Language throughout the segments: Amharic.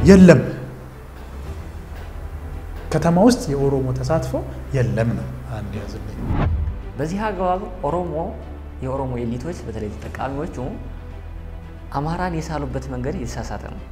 የለም። ከተማ ውስጥ የኦሮሞ ተሳትፎ የለም ነው አንድ ያዝልኝ። በዚህ አግባብ ኦሮሞ የኦሮሞ ኤሊቶች በተለይ ተጠቃሚዎቹ አማራን የሳሉበት መንገድ የተሳሳተ ነው።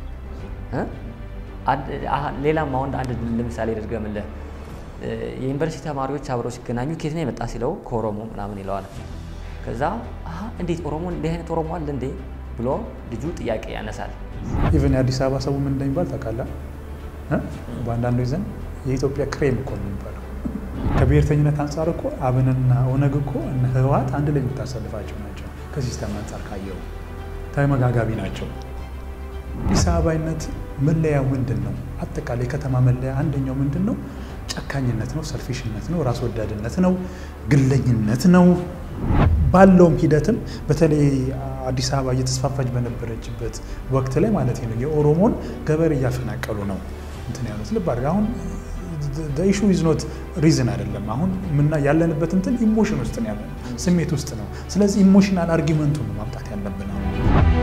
ሌላም አሁን አንድ ለምሳሌ ድርገምልህ የዩኒቨርሲቲ ተማሪዎች አብረው ሲገናኙ ኬት ነው የመጣ ሲለው ከኦሮሞ ምናምን ይለዋል። ከዛ እንዴት ኦሮሞ እንዲህ አይነት ኦሮሞ አለ እንዴ ብሎ ልጁ ጥያቄ ያነሳል። ኢቨን የአዲስ አበባ ሰው ምን እንደሚባል ታውቃለህ? በአንዳንዶች ዘንድ የኢትዮጵያ ክሬም እኮ ነው የሚባለው። ከብሔርተኝነት አንጻር እኮ አብንና ኦነግ እኮ እነ ህወሓት አንድ ላይ የምታሰልፋቸው ናቸው። ከሲስተም አንጻር ካየው ተመጋጋቢ ናቸው። አዲስ አበባይነት መለያው ምንድን ነው? አጠቃላይ የከተማ መለያ አንደኛው ምንድን ነው? ጨካኝነት ነው፣ ሰልፊሽነት ነው፣ ራስ ወዳድነት ነው፣ ግለኝነት ነው። ባለውም ሂደትም በተለይ አዲስ አበባ እየተስፋፋች በነበረችበት ወቅት ላይ ማለት ነው የኦሮሞን ገበሬ እያፈናቀሉ ነው እንትን ያሉት። ልብ አድርግ። አሁን ኢሹ ኢዝ ኖት ሪዝን አይደለም። አሁን ምና ያለንበት እንትን ኢሞሽን ውስጥ ነው ያለ ስሜት ውስጥ ነው። ስለዚህ ኢሞሽናል አርጊመንቱን ነው ማምጣት ያለብን አሁን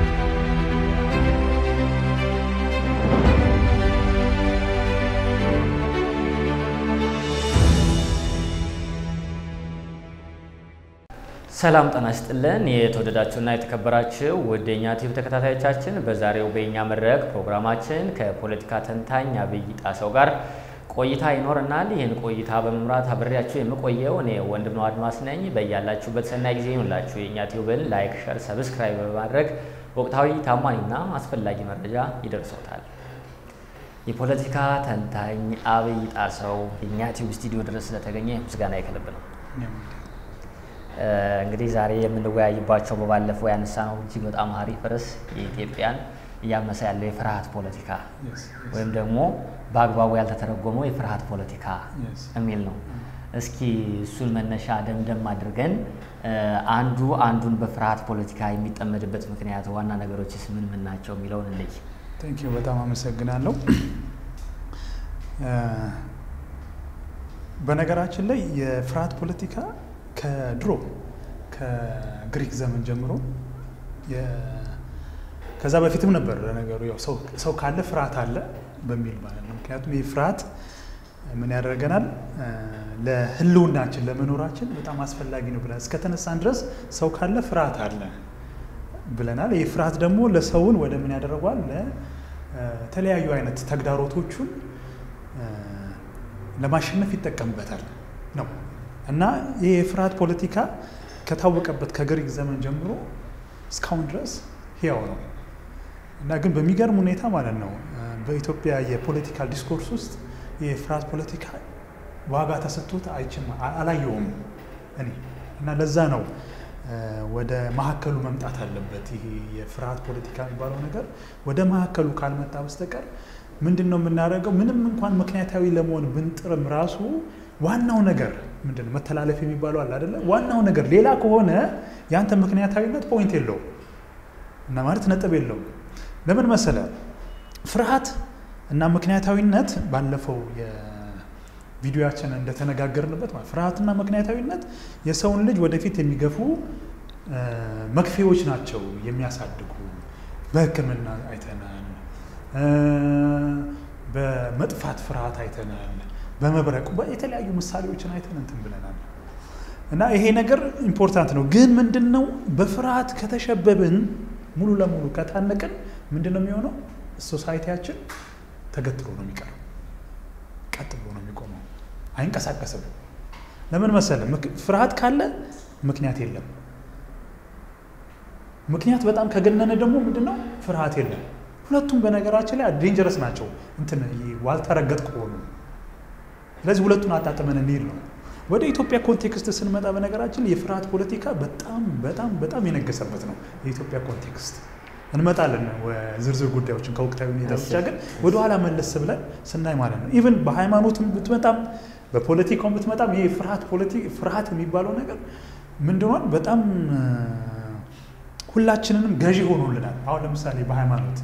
ሰላም ጤና ይስጥልን። የተወደዳችሁና የተከበራችሁ ውድ የእኛ ቲቪ ተከታታዮቻችን በዛሬው በእኛ መድረክ ፕሮግራማችን ከፖለቲካ ተንታኝ አብይ ጣሰው ጋር ቆይታ ይኖረናል። ይህን ቆይታ በመምራት አብሬያችሁ የምቆየው እኔ ወንድም ነው አድማስ ነኝ። በያላችሁበት ሰናይ ጊዜ ይሁንላችሁ። የእኛ ቲዩብን ላይክ፣ ሸር፣ ሰብስክራይብ በማድረግ ወቅታዊ ታማኝና አስፈላጊ መረጃ ይደርሶታል። የፖለቲካ ተንታኝ አብይ ጣሰው የእኛ ቲዩብ ስቱዲዮ ድረስ ስለተገኘ ምስጋና የከልብ ነው። እንግዲህ ዛሬ የምንወያይባቸው በባለፈው ያነሳ ነው እጅግ በጣም አሪፍ ርዕስ የኢትዮጵያን እያመሰ ያለው የፍርሃት ፖለቲካ ወይም ደግሞ በአግባቡ ያልተተረጎመው የፍርሃት ፖለቲካ የሚል ነው። እስኪ እሱን መነሻ ደምደም አድርገን አንዱ አንዱን በፍርሃት ፖለቲካ የሚጠመድበት ምክንያት ዋና ነገሮችስ ምን ምን ናቸው የሚለውን እንይ። ቴንኪው በጣም አመሰግናለሁ። በነገራችን ላይ የፍርሃት ፖለቲካ ከድሮ ከግሪክ ዘመን ጀምሮ ከዛ በፊትም ነበር ለነገሩ ያው ሰው ካለ ፍርሃት አለ በሚል ማለት ነው። ምክንያቱም ይህ ፍርሃት ምን ያደርገናል? ለሕልውናችን ለመኖራችን በጣም አስፈላጊ ነው ብለን እስከተነሳን ድረስ ሰው ካለ ፍርሃት አለ ብለናል። ይህ ፍርሃት ደግሞ ለሰውን ወደ ምን ያደርገዋል? ለተለያዩ አይነት ተግዳሮቶቹን ለማሸነፍ ይጠቀምበታል ነው እና ይህ የፍርሃት ፖለቲካ ከታወቀበት ከግሪክ ዘመን ጀምሮ እስካሁን ድረስ ህያው ነው እና ግን በሚገርም ሁኔታ ማለት ነው በኢትዮጵያ የፖለቲካል ዲስኮርስ ውስጥ የፍርሃት ፖለቲካ ዋጋ ተሰጥቶት አይችም አላየውም እኔ እና ለዛ ነው ወደ መሀከሉ መምጣት አለበት። ይሄ የፍርሃት ፖለቲካ የሚባለው ነገር ወደ መሀከሉ ካልመጣ በስተቀር ምንድን ነው የምናደርገው? ምንም እንኳን ምክንያታዊ ለመሆን ብንጥርም ራሱ ዋናው ነገር ምንድን ነው መተላለፍ የሚባለው አለ አይደለ? ዋናው ነገር ሌላ ከሆነ ያንተ ምክንያታዊነት ፖይንት የለውም እና ማለት ነጥብ የለውም። ለምን መሰለ ፍርሃት እና ምክንያታዊነት ባለፈው የቪዲዮያችን እንደተነጋገርንበት ማለት ፍርሃትና ምክንያታዊነት የሰውን ልጅ ወደፊት የሚገፉ መክፌዎች ናቸው የሚያሳድጉ። በሕክምና አይተናል፣ በመጥፋት ፍርሃት አይተናል በመብረቁ የተለያዩ ምሳሌዎችን አይተን እንትን ብለናል። እና ይሄ ነገር ኢምፖርታንት ነው። ግን ምንድን ነው በፍርሃት ከተሸበብን ሙሉ ለሙሉ ከታነቅን ምንድን ነው የሚሆነው? ሶሳይቲያችን ተገትሮ ነው የሚቀረው፣ ቀጥ ብሎ ነው የሚቆመው፣ አይንቀሳቀስም። ለምን መሰለ? ፍርሃት ካለ ምክንያት የለም። ምክንያት በጣም ከገነነ ደግሞ ምንድን ነው ፍርሃት የለም። ሁለቱም በነገራችን ላይ ዴንጀረስ ናቸው። እንትን ዋልተረገጥ ከሆኑ ስለዚህ ሁለቱን አጣጥመን እንሄድ ነው። ወደ ኢትዮጵያ ኮንቴክስት ስንመጣ በነገራችን የፍርሃት ፖለቲካ በጣም በጣም በጣም የነገሰበት ነው። የኢትዮጵያ ኮንቴክስት እንመጣለን ዝርዝር ጉዳዮችን ከወቅታዊ ሁኔታ ብቻ ግን ወደኋላ መለስ ብለን ስናይ ማለት ነው ኢቨን በሃይማኖትም ብትመጣም በፖለቲካውም ብትመጣም ይህ ፍርሃት ፍርሃት የሚባለው ነገር ምንድነው በጣም ሁላችንንም ገዢ ሆኖልናል። አሁን ለምሳሌ በሃይማኖት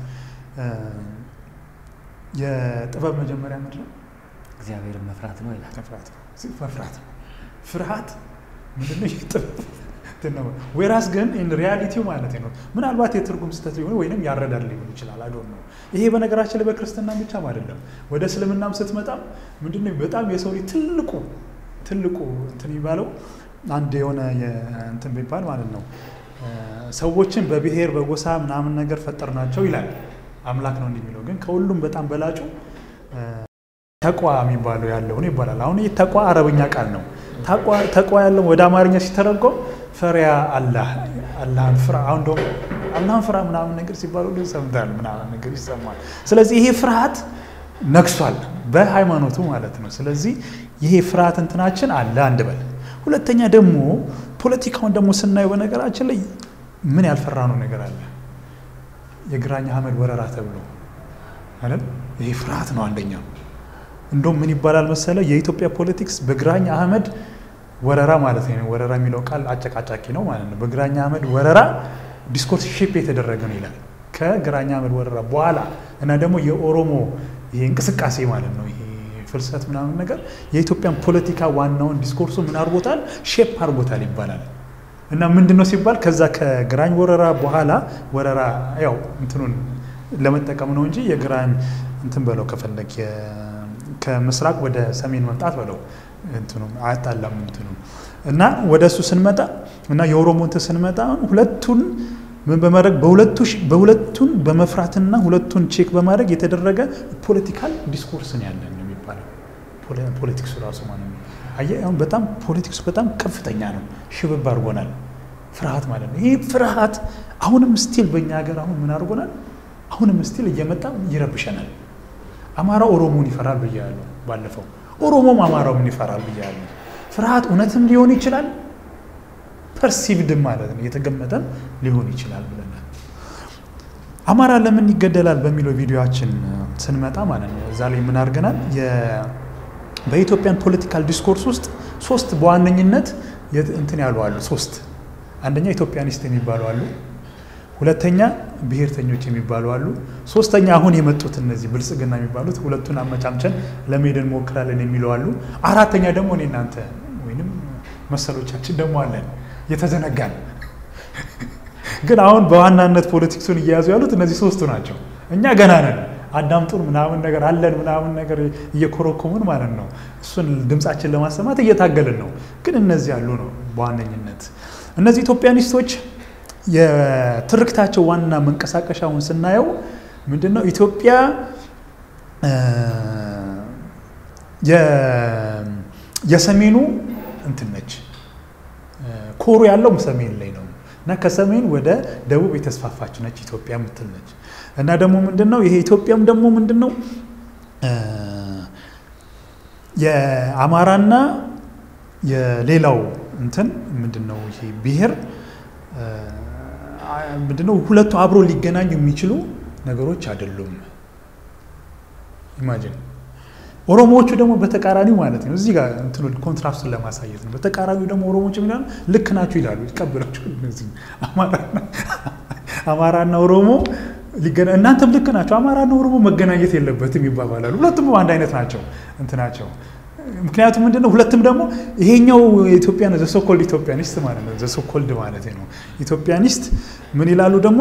የጥበብ መጀመሪያ ምንድን ነው? እግዚአብሔርን መፍራት ነው ይላል። መፍራት ነው። ፍርሃት ምንድነው? የጥበብ ዌራስ ግን ሪያሊቲው ማለት ነው ምናልባት የትርጉም ስህተት ሊሆን ወይም ያረዳድ ሊሆን ይችላል። አዶ ነው። ይሄ በነገራችን ላይ በክርስትና ብቻም አይደለም። ወደ እስልምናም ስትመጣም ምንድነው በጣም የሰው ልጅ ትልቁ ትልቁ እንትን የሚባለው አንድ የሆነ እንትን ቢባል ማለት ነው ሰዎችን በብሔር በጎሳ ምናምን ነገር ፈጠር ናቸው ይላል አምላክ ነው እንደሚለው ግን ከሁሉም በጣም በላጩ ተቋ የሚባለው ያለው ነው ይባላል። አሁን ይህ ተቋ አረበኛ ቃል ነው። ተቋ ያለው ወደ አማርኛ ሲተረጎም ፈሪያ አላህ አላህን ፍራ። አሁን ደግሞ አላህን ፍራ ምናምን ነገር ሲባሉ ሰምታል ምናምን ነገር ይሰማል። ስለዚህ ይሄ ፍርሃት ነግሷል በሃይማኖቱ ማለት ነው። ስለዚህ ይሄ ፍርሃት እንትናችን አለ አንድ በል። ሁለተኛ ደግሞ ፖለቲካውን ደግሞ ስናየው በነገራችን ላይ ምን ያልፈራነው ነገር አለ? የግራኝ አህመድ ወረራ ተብሎ አይደል? ይሄ ፍርሃት ነው አንደኛው። እንደውም ምን ይባላል መሰለ የኢትዮጵያ ፖለቲክስ በግራኝ አህመድ ወረራ ማለት ነው። ወረራ የሚለው ቃል አጨቃጫቂ ነው ማለት ነው። በግራኝ አህመድ ወረራ ዲስኮርስ ሼፕ የተደረገ ነው ይላል። ከግራኝ አህመድ ወረራ በኋላ እና ደግሞ የኦሮሞ ይሄ እንቅስቃሴ ማለት ነው ይሄ ፍልሰት ምናምን ነገር የኢትዮጵያን ፖለቲካ ዋናውን ዲስኮርሱ ምን አድርጎታል? ሼፕ አድርጎታል ይባላል። እና ምንድን ነው ሲባል ከዛ ከግራኝ ወረራ በኋላ ወረራ ያው እንትኑን ለመጠቀም ነው እንጂ የግራኝ እንትን በለው ከፈለግ ከምስራቅ ወደ ሰሜን መምጣት በለው እንትኑ አያጣላም እንትኑ እና ወደ እሱ ስንመጣ እና የኦሮሞ እንትን ስንመጣ ሁለቱን ምን በማድረግ በሁለቱን በመፍራትና ሁለቱን ቼክ በማድረግ የተደረገ ፖለቲካል ዲስኮርስን ያለን ነው የሚባለው ፖለቲክሱ ራሱ ማለት ነው። አየህ አሁን በጣም ፖለቲክሱ በጣም ከፍተኛ ነው። ሽብብ አድርጎናል። ፍርሃት ማለት ነው። ይህ ፍርሃት አሁንም ስቲል በእኛ ሀገር አሁን ምን አድርጎናል? አሁንም ስቲል እየመጣ ይረብሸናል። አማራ ኦሮሞን ይፈራል ብያለሁ ባለፈው። ኦሮሞም አማራውን ይፈራል ብያለሁ። ፍርሃት እውነትም ሊሆን ይችላል፣ ፐርሲቭድም ማለት ነው የተገመተም ሊሆን ይችላል ብለናል። አማራ ለምን ይገደላል በሚለው ቪዲዮችን ስንመጣ ማለት ነው እዛ ላይ ምን አድርገናል? በኢትዮጵያን ፖለቲካል ዲስኮርስ ውስጥ ሶስት በዋነኝነት እንትን ያሉ አሉ። ሶስት አንደኛ ኢትዮጵያኒስት የሚባሉ አሉ። ሁለተኛ ብሔርተኞች የሚባሉ አሉ። ሶስተኛ አሁን የመጡት እነዚህ ብልጽግና የሚባሉት ሁለቱን አመቻምቸን ለመሄድ እንሞክራለን የሚለው አሉ። አራተኛ ደግሞ እኔ እናንተ ወይንም መሰሎቻችን ደግሞ አለን የተዘነጋን ግን አሁን በዋናነት ፖለቲክሱን እየያዙ ያሉት እነዚህ ሶስቱ ናቸው። እኛ ገና ነን። አዳምጡን ምናምን ነገር አለን ምናምን ነገር እየኮረኮሙን ማለት ነው። እሱን ድምፃችን ለማሰማት እየታገልን ነው። ግን እነዚህ ያሉ ነው በዋነኝነት እነዚህ ኢትዮጵያኒስቶች የትርክታቸው ዋና መንቀሳቀሻውን ስናየው ምንድን ነው ኢትዮጵያ የሰሜኑ እንትን ነች። ኮሩ ያለው ሰሜን ላይ ነው እና ከሰሜን ወደ ደቡብ የተስፋፋች ነች ኢትዮጵያ የምትል ነች። እና ደግሞ ምንድን ነው ይሄ ኢትዮጵያም ደግሞ ምንድን ነው የአማራና የሌላው እንትን ምንድን ነው ይሄ ብሔር ምንድን ነው ሁለቱ አብሮ ሊገናኙ የሚችሉ ነገሮች አይደሉም። ኢማጂን ኦሮሞዎቹ ደግሞ በተቃራኒው ማለት ነው። እዚህ ጋር እንትኑ ኮንትራስቱን ለማሳየት ነው። በተቃራኒው ደግሞ ኦሮሞዎች የሚላሉ ልክ ናቸው ይላሉ፣ ይቀበላቸው። እነዚህ አማራና ኦሮሞ እናንተም ልክ ናቸው፣ አማራና ኦሮሞ መገናኘት የለበትም ይባባላሉ። ሁለቱም አንድ አይነት ናቸው እንትናቸው ምክንያቱም ምንድነው ሁለትም ደግሞ ይሄኛው ኢትዮጵያ ዘሶኮልድ ኢትዮጵያኒስት ማለት ነው። ዘሶኮልድ ማለት ነው ኢትዮጵያኒስት ምን ይላሉ ደግሞ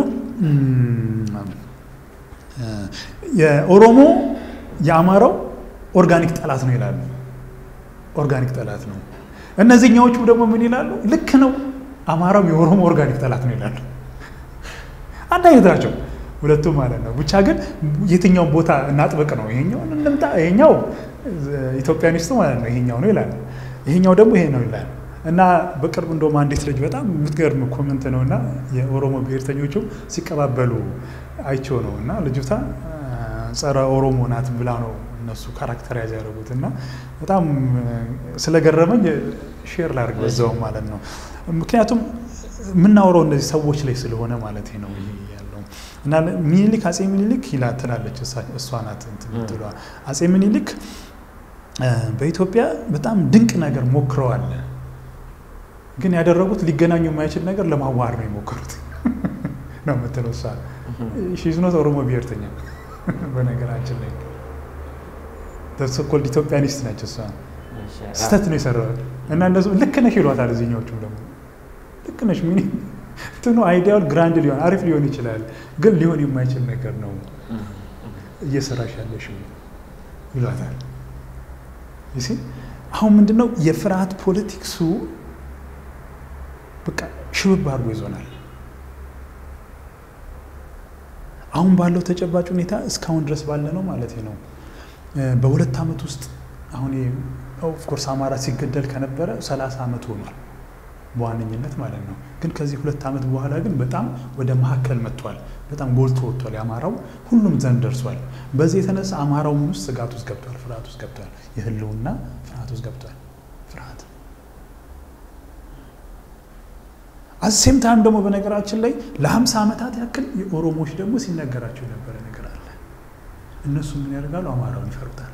የኦሮሞ የአማራው ኦርጋኒክ ጠላት ነው ይላሉ። ኦርጋኒክ ጠላት ነው። እነዚህኛዎቹ ደግሞ ምን ይላሉ? ልክ ነው አማራው የኦሮሞ ኦርጋኒክ ጠላት ነው ይላሉ። አንድ አይነት ናቸው ሁለቱም ማለት ነው። ብቻ ግን የትኛውን ቦታ እናጥብቅ ነው። ይሄኛውን እንምጣ፣ ይሄኛው ኢትዮጵያኒስቱ ማለት ነው ይሄኛው ነው ይላል፣ ይሄኛው ደግሞ ይሄ ነው ይላል። እና በቅርብ እንደውም አንዲት ልጅ በጣም የምትገርም ኮመንት ነው እና የኦሮሞ ብሔርተኞቹ ሲቀባበሉ አይቸው ነው እና ልጅቷ ጸረ ኦሮሞ ናት ብላ ነው እነሱ ካራክተራይዝ ያደረጉት እና በጣም ስለገረመኝ ሼር ላድርግ በዛውም ማለት ነው። ምክንያቱም የምናወራው እነዚህ ሰዎች ላይ ስለሆነ ማለት ነው ይሄ ያለው እና ሚኒሊክ አጼ ሚኒሊክ ይላ ትላለች እሷ ናት ትሏ አጼ ሚኒሊክ በኢትዮጵያ በጣም ድንቅ ነገር ሞክረዋል። ግን ያደረጉት ሊገናኙ የማይችል ነገር ለማዋሃድ ነው የሞከሩት ነው የምትለው እሷ። ሺዝኖት ኦሮሞ ብሔርተኛ በነገራችን ላይ ተሰኮልድ ኢትዮጵያኒስት ነች እሷ። ስህተት ነው የሰራው እና እነሱ ልክ ነሽ ይሏታል። እዚህኛዎቹም ደግሞ ልክ ነሽ። ምን እንትኑ አይዲያል ግራንድ ሊሆን አሪፍ ሊሆን ይችላል፣ ግን ሊሆን የማይችል ነገር ነው እየሰራሽ ያለሽው ይሏታል። ይሲ አሁን ምንድነው የፍርሃት ፖለቲክሱ በቃ ሽብብ አድርጎ ይዞናል። አሁን ባለው ተጨባጭ ሁኔታ እስካሁን ድረስ ባለ ነው ማለት ነው። በሁለት ዓመት ውስጥ አሁን ኦፍኮርስ አማራ ሲገደል ከነበረ ሰላሳ ዓመት ሆኗል በዋነኝነት ማለት ነው። ግን ከዚህ ሁለት ዓመት በኋላ ግን በጣም ወደ መካከል መጥቷል። በጣም ጎልቶ ወጥቷል። የአማራው ሁሉም ዘንድ ደርሷል። በዚህ የተነሳ አማራው ምን ውስጥ ስጋት ውስጥ ገብቷል፣ ፍርሃት ውስጥ ገብቷል። የህልውና ፍርሃት ውስጥ ገብቷል። ፍርሃት አሴም ታይም ደግሞ በነገራችን ላይ ለሀምሳ ዓመታት ያክል የኦሮሞዎች ደግሞ ሲነገራቸው የነበረ ነገር አለ። እነሱ ምን ያደርጋሉ? አማራውን ይፈሩታል።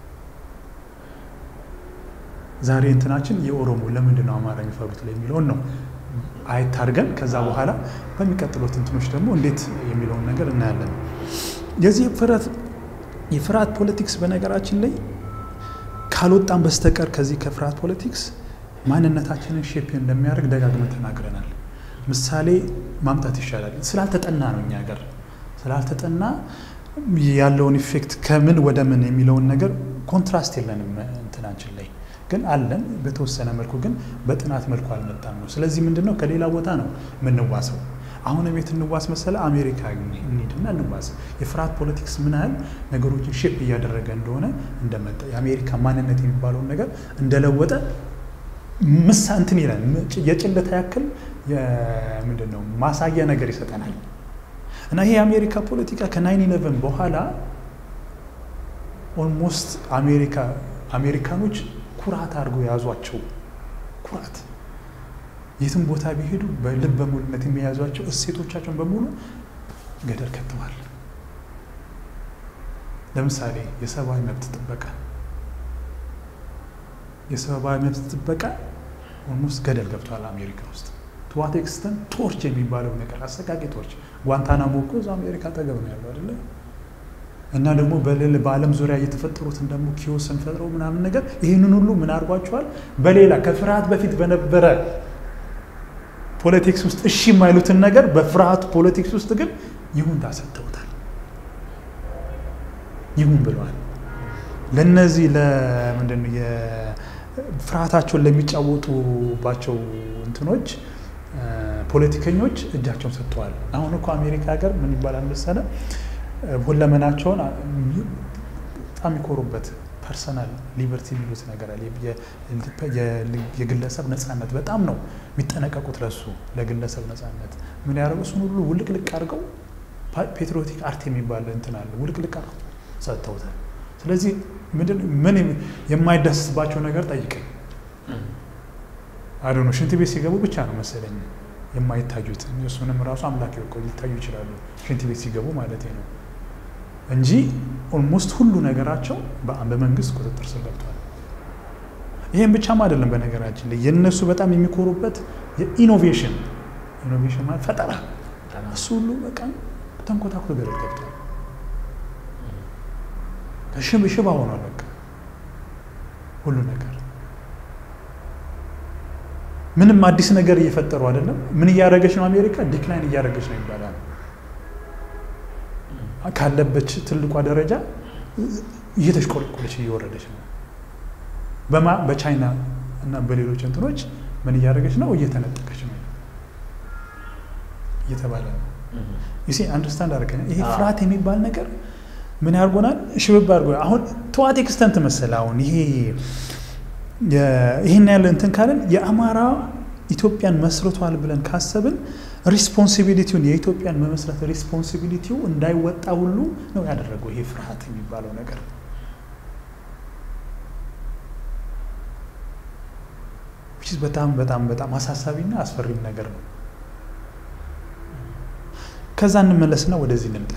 ዛሬ እንትናችን የኦሮሞ ለምንድን ነው አማራ የሚፈሩት ላይ የሚለውን ነው አየት አድርገን ከዛ በኋላ በሚቀጥሉት እንትኖች ደግሞ እንዴት የሚለውን ነገር እናያለን። የዚህ የፍርሃት ፖለቲክስ በነገራችን ላይ ካልወጣን በስተቀር ከዚህ ከፍርሃት ፖለቲክስ ማንነታችንን ሼፕ እንደሚያደርግ ደጋግመን ተናግረናል። ምሳሌ ማምጣት ይሻላል። ስላልተጠና ነው እኛ ሀገር ስላልተጠና ያለውን ኢፌክት ከምን ወደ ምን የሚለውን ነገር ኮንትራስት የለንም እንትናችን ላይ ግን አለን። በተወሰነ መልኩ ግን በጥናት መልኩ አልመጣም ነው። ስለዚህ ምንድን ነው ከሌላ ቦታ ነው የምንዋሰው። አሁን ቤት እንዋስ መሰለ አሜሪካ እንሂድና እንዋስ። የፍርሃት ፖለቲክስ ምን ያህል ነገሮችን ሼፕ እያደረገ እንደሆነ እንደመጣ የአሜሪካ ማንነት የሚባለውን ነገር እንደለወጠ ምሳ እንትን ይላል። የጭለታ ያክል ምንድን ነው ማሳያ ነገር ይሰጠናል። እና ይሄ የአሜሪካ ፖለቲካ ከናይን ኢለቨን በኋላ ኦልሞስት አሜሪካ አሜሪካኖች ኩራት አድርጎ የያዟቸው ኩራት የትም ቦታ ቢሄዱ በልብ በሙሉነት የሚያዟቸው እሴቶቻቸውን በሙሉ ገደል ከተዋል። ለምሳሌ የሰብአዊ መብት ጥበቃ የሰብአዊ መብት ጥበቃ ኦልሞስት ገደል ገብቷል አሜሪካ ውስጥ። ቱዋት ኤክስተን ቶርች የሚባለው ነገር አሰቃቂ ቶርች ጓንታናሞ እኮ እዛ አሜሪካ አጠገብ ነው ያለው አይደለ? እና ደግሞ በሌላ በዓለም ዙሪያ እየተፈጠሩትን ደግሞ ኪዮስን ፈጥረው ምናምን ነገር ይህንን ሁሉ ምን አድርጓቸዋል? በሌላ ከፍርሃት በፊት በነበረ ፖለቲክስ ውስጥ እሺ የማይሉትን ነገር በፍርሃት ፖለቲክስ ውስጥ ግን ይሁንታ ሰጥተውታል። ይሁን ብለዋል። ለነዚህ ለምንድን ነው ፍርሃታቸውን ለሚጫወቱባቸው እንትኖች ፖለቲከኞች እጃቸውን ሰጥተዋል። አሁን እኮ አሜሪካ ሀገር ምን ይባላል መሰለ ሁለመናቸውን በጣም የሚኮሩበት ፐርሰናል ሊበርቲ የሚሉት ነገር አለ። የግለሰብ ነፃነት በጣም ነው የሚጠነቀቁት ለሱ ለግለሰብ ነፃነት ምን ያደረጉ እሱን ሁሉ ውልቅልቅ አድርገው ፔትሪዮቲክ አርት የሚባል እንትን አለ ውልቅልቅ አድርገው ሰጥተውታል። ስለዚህ ምንድን ምን የማይዳስስባቸው ነገር ጠይቀኝ አዶ ነው። ሽንት ቤት ሲገቡ ብቻ ነው መሰለኝ የማይታዩት እሱንም ራሱ አምላክ ይወቀው ሊታዩ ይችላሉ፣ ሽንት ቤት ሲገቡ ማለት ነው እንጂ ኦልሞስት ሁሉ ነገራቸው በመንግስት ቁጥጥር ስር ገብቷል። ይህም ብቻም አይደለም። በነገራችን ላይ የእነሱ በጣም የሚኮሩበት የኢኖቬሽን ኢኖቬሽን ማለት ፈጠራ፣ እሱ ሁሉ በቃ ተንኮታኩቶ ገደል ገብቷል። ሽብ ሽባ ሆኗል። በቃ ሁሉ ነገር ምንም አዲስ ነገር እየፈጠሩ አይደለም። ምን እያደረገች ነው አሜሪካ? ዲክላይን እያደረገች ነው ይባላል። ካለበች ትልቋ ደረጃ እየተሽቆለቆለች እየወረደች ነው። በማ በቻይና እና በሌሎች እንትኖች ምን እያደረገች ነው? እየተነጠቀች ነው እየተባለ ነው። ዩሲ አንደርስታንድ አድርገኛ ይሄ ፍርሃት የሚባል ነገር ምን ያርጎናል? ሽብብ አድርጎ አሁን ተዋት ኤክስተንት መሰለ አሁን ይሄ ይህን ያለ እንትን ካለን የአማራ ኢትዮጵያን መስርቷል ብለን ካሰብን ሪስፖንሲቢሊቲውን የኢትዮጵያን መመስረት ሪስፖንሲቢሊቲው እንዳይወጣ ሁሉ ነው ያደረገው ይሄ ፍርሃት የሚባለው ነገር። በጣም በጣም በጣም አሳሳቢና አስፈሪም ነገር ነው። ከዛ እንመለስና ወደዚህ እንምጣ።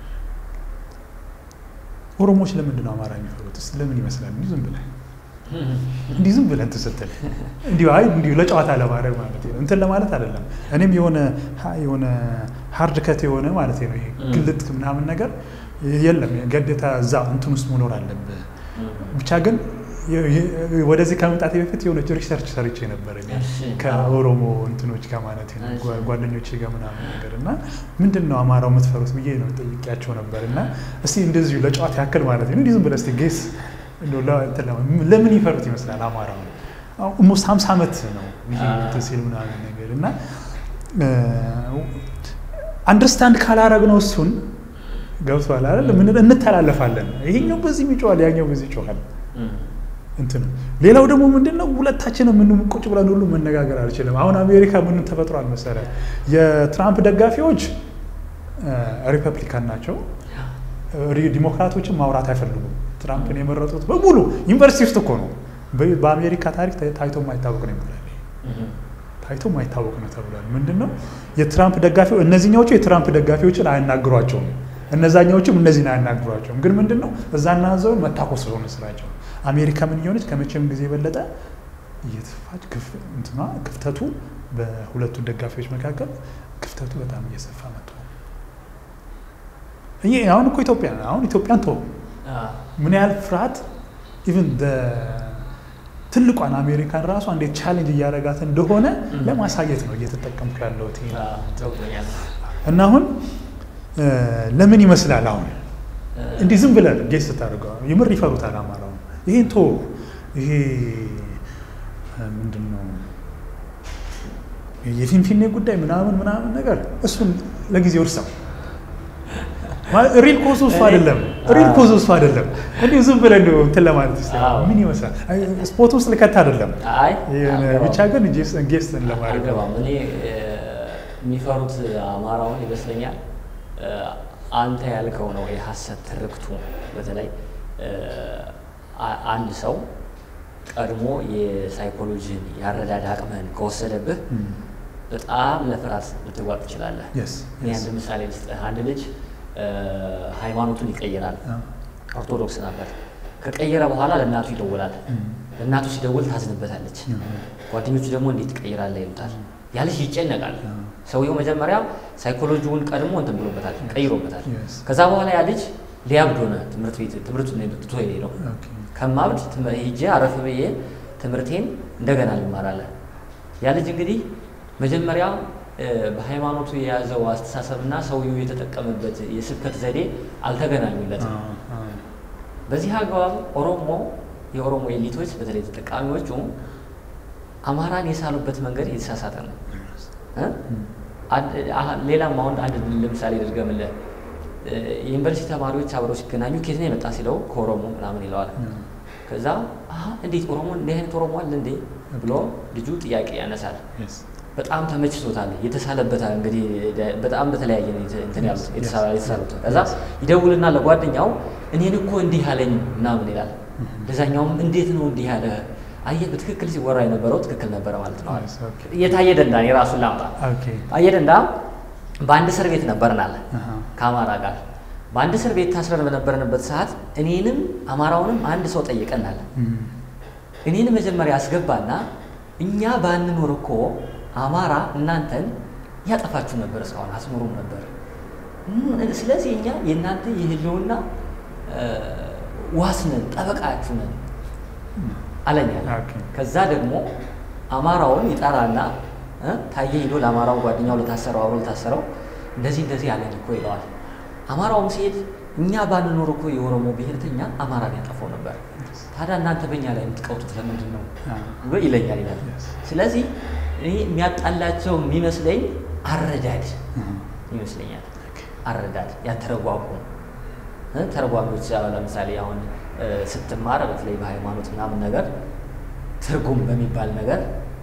ኦሮሞዎች ለምንድን ነው አማራ የሚፈሩት? እስኪ ለምን ይመስላል? እንዲሁ ዝም ብለህ እንዲህ ዝም ብለህ እንትን ስትል እንዲሁ አይ እንዲሁ ለጨዋታ ለማድረግ ማለት ነው እንትን ለማለት አይደለም። እኔም የሆነ የሆነ ሀርድ ከት የሆነ ማለት ነው ይሄ ግልጥ ምናምን ነገር የለም። ገዴታ እዛ እንትን ውስጥ መኖር አለብህ። ብቻ ግን ወደዚህ ከመምጣቴ በፊት የሆነች ሪሰርች ሰርቼ ነበር እኔ እሺ። ከኦሮሞ እንትኖች ጋር ማለት ነው እሺ። ጓ- ጓደኞቼ ጋር ምናምን ነገር እና ምንድን ነው አማራው የምትፈሩት ብዬ ነው ጠይቄያቸው ነበር እና እስቲ እንደዚሁ ለጨዋታ ያክል ማለት ነው እንዲህ ዝም ብለህ እስቲ ጌስ እንደው ለ- እንትን ለማ- ለምን ይፈሩት ይመስላል አማራው ኦልሞስት ሀምሳ ዓመት ነው ይሄ አዎ። እንትን ሲል ምናምን ነገር እና አንደርስታንድ ካላረግነው እሱን ገብቷል አይደል ምን እንተላለፋለን ይሄኛው በዚህ ይጮሃል ያኛው በዚህ ይጮሃል እም፣ እንትን ሌላው ደግሞ ምንድን ነው ሁለታችንም ምን ቁጭ ብለን ሁሉ መነጋገር አልችልም። አሁን አሜሪካ ምን ተፈጥሯል መሰለህ? የትራምፕ ደጋፊዎች ሪፐብሊካን ናቸው። ሪ- ዲሞክራቶችን ማውራት አይፈልጉም። ትራምፕን የመረጡት በሙሉ ዩኒቨርሲቲ ውስጥ እኮ ነው። በ- በአሜሪካ ታሪክ ታ- ታይቶ የማይታወቅ ነው ይባላል። እም፣ ታይቶ የማይታወቅ ነው ተብሏል። ምንድን ነው የትራምፕ ደጋፊዎች እነዚህኛዎቹ የትራምፕ ደጋፊዎችን አያናግሯቸውም፣ እነዛኛዎችም እነዚህን አያናግሯቸውም። ግን ምንድን ነው እዛና እዛውን መታኮስ ስለሆነ ስራቸው አሜሪካ ምን እየሆነች ከመቼም ጊዜ የበለጠ እየተፋች ክፍ- እንትኗ ክፍተቱ በሁለቱ ደጋፊዎች መካከል ክፍተቱ በጣም እየሰፋ መጥቷል። ይሄ አሁን እኮ ኢትዮጵያ አሁን ኢትዮጵያን ተወው አ፣ ምን ያህል ፍርሃት ኢቭን ትልቋን አሜሪካን ራሷ እንዴት ቻሌንጅ እያደረጋት እንደሆነ ም። ለማሳየት ነው እየተጠቀምኩ ያለሁት ይሄ አ፣ ገብቶኛል። እና አሁን እ፣ ለምን ይመስላል አሁን እ፣ እንዲህ ዝም ብለን ጌስ ስታደርገው የምር ይፈሩታል አማራውን። ይሄን ቶ ይሄ እ፣ ምንድን ነው የፊንፊኔ ጉዳይ ምናምን ምናምን ነገር እሱን ለጊዜው እርሳው። ሪል ኮዝ እሱ አይደለም። ሪል ኮዝ እሱ አይደለም። እንዲሁ ዝም ብለን እንዲሁ እንትን ለማለት ስ አዎ። ምን ይመስላል አይ፣ ስፖርት ውስጥ ልከት አይደለም። አይ የሆነ አልገባም። ብቻ ግን ጌስትን ለማድረግ ነው። አልገባም። እኔ እ፣ የሚፈሩት አማራውን ይመስለኛል እ፣ አንተ ያልከው ነው የሀሰት ትርክቱ። በተለይ እ፣ አ- አንድ ሰው ቀድሞ የሳይኮሎጂን ያረዳድ አቅምህን ከወሰደብህ ም፣ በጣም ለፍርሃት ልትጓጥ ትችላለህ። yes, እኔ yes. አንድ ምሳሌ ልስጥህ። አንድ ልጅ እ፣ ሃይማኖቱን ይቀይራል። አ፣ ኦርቶዶክስ ነበር። ከቀየረ በኋላ ለእናቱ ይደውላል። ም፣ ለእናቱ ሲደውል ታዝንበታለች። ም፣ ጓደኞቹ ደግሞ እንዴት ትቀይራለህ ይሉታል። ያ ልጅ ይጨነቃል። አ፣ ሰውየው መጀመሪያ ሳይኮሎጂውን ቀድሞ እንትን ብሎበታል፣ ቀይሮበታል። yes. ከዛ በኋላ ያ ልጅ ሊያብድ ሆነ። ትምህርት ቤት ትምህርቱን ትቶ ሄደው ኦኬ፣ ከማብድ ትም- ሄጄ አረፍ ብዬ ትምህርቴን እንደገና ልማራለን። ያ ልጅ እንግዲህ መጀመሪያ እ፣ በሃይማኖቱ የያዘው አስተሳሰብና ሰውየው የተጠቀመበት የስብከት ዘዴ አ፣ አልተገናኙለትም። አ፣ በዚህ አግባብ ኦሮሞ የኦሮሞ ኤሊቶች በተለይ ተጠቃሚዎቹ አማራን የሳሉበት መንገድ የተሳሳተ ነው። እ? ም፣ አንድ- አህ- ሌላም አሁን አንድ ለምሳሌ ልድገምልህ። እ፣ የዩኒቨርሲቲ ተማሪዎች አብረው ሲገናኙ ኬት ነው የመጣ ሲለው ከኦሮሞ ምናምን ይለዋል። አ፣ ከዛ አሀ እንዴት ኦሮሞ እንዲህ አይነት ኦሮሞ አለ እንዴ ብሎ ልጁ ጥያቄ ያነሳል። yes. በጣም ተመችቶታል። የተሳለበታል እንግዲህ ደ- በጣም በተለያየ ነው የተ- እንትን ያሉት Yes, የተሳ- yes, የተሳሉት። yes. ከዛ ይደውልና ለጓደኛው እኔን እኮ እንዲህ አለኝ ምናምን ይላል። Mhm. ለዛኛውም እንዴት ነው እንዲህ ያለ? አየህ በትክክል ሲወራ የነበረው ትክክል ነበረ ማለት ነው። Yes, okay. የታየ ደንዳ የራሱን ላምጣ። ኦኬ፣ ታየ ደንዳ በአንድ እስር ቤት ነበርናል አሃ፣ ከአማራ ጋር በአንድ እስር ቤት ታስረን በነበርንበት ሰዓት እኔንም አማራውንም አንድ ሰው ጠይቀናል። ም፣ እኔን መጀመሪያ አስገባና እኛ ባንኖር እኮ አማራ እናንተን ያጠፋችሁ ነበር፣ እስካሁን አስኖሩም ነበር። እም፣ ስለዚህ እኛ የእናንተ የህልውና እ፣ ዋስ ነን፣ ጠበቃችሁ ነን አለኛ። ኦኬ፣ ከዛ ደግሞ አማራውን ይጠራና እ፣ ታየ ሂዶ ለአማራው ጓደኛው ለታሰረው አብሮ ለታሰረው እንደዚህ እንደዚህ ያለን እኮ ይለዋል። አማራውም ሲሄድ እኛ ባንኖር እኮ የኦሮሞ ብሔርተኛ አማራን ያጠፋው ነበር። ታዲያ እናንተ በእኛ ላይ የምትቀውጡት ለምንድን ነው አ፣ ብሎ ይለኛል ይላል። yes. ስለዚህ እኔ የሚያጣላቸው የሚመስለኝ አረዳድ አሃ፣ ይመስለኛል። ኦኬ፣ አረዳድ ያተረጓጉ እ፣ ተረጓሚዎች አሁን ለምሳሌ አሁን እ፣ ስትማር በተለይ በሃይማኖት ምናምን ነገር ትርጉም በሚባል ነገር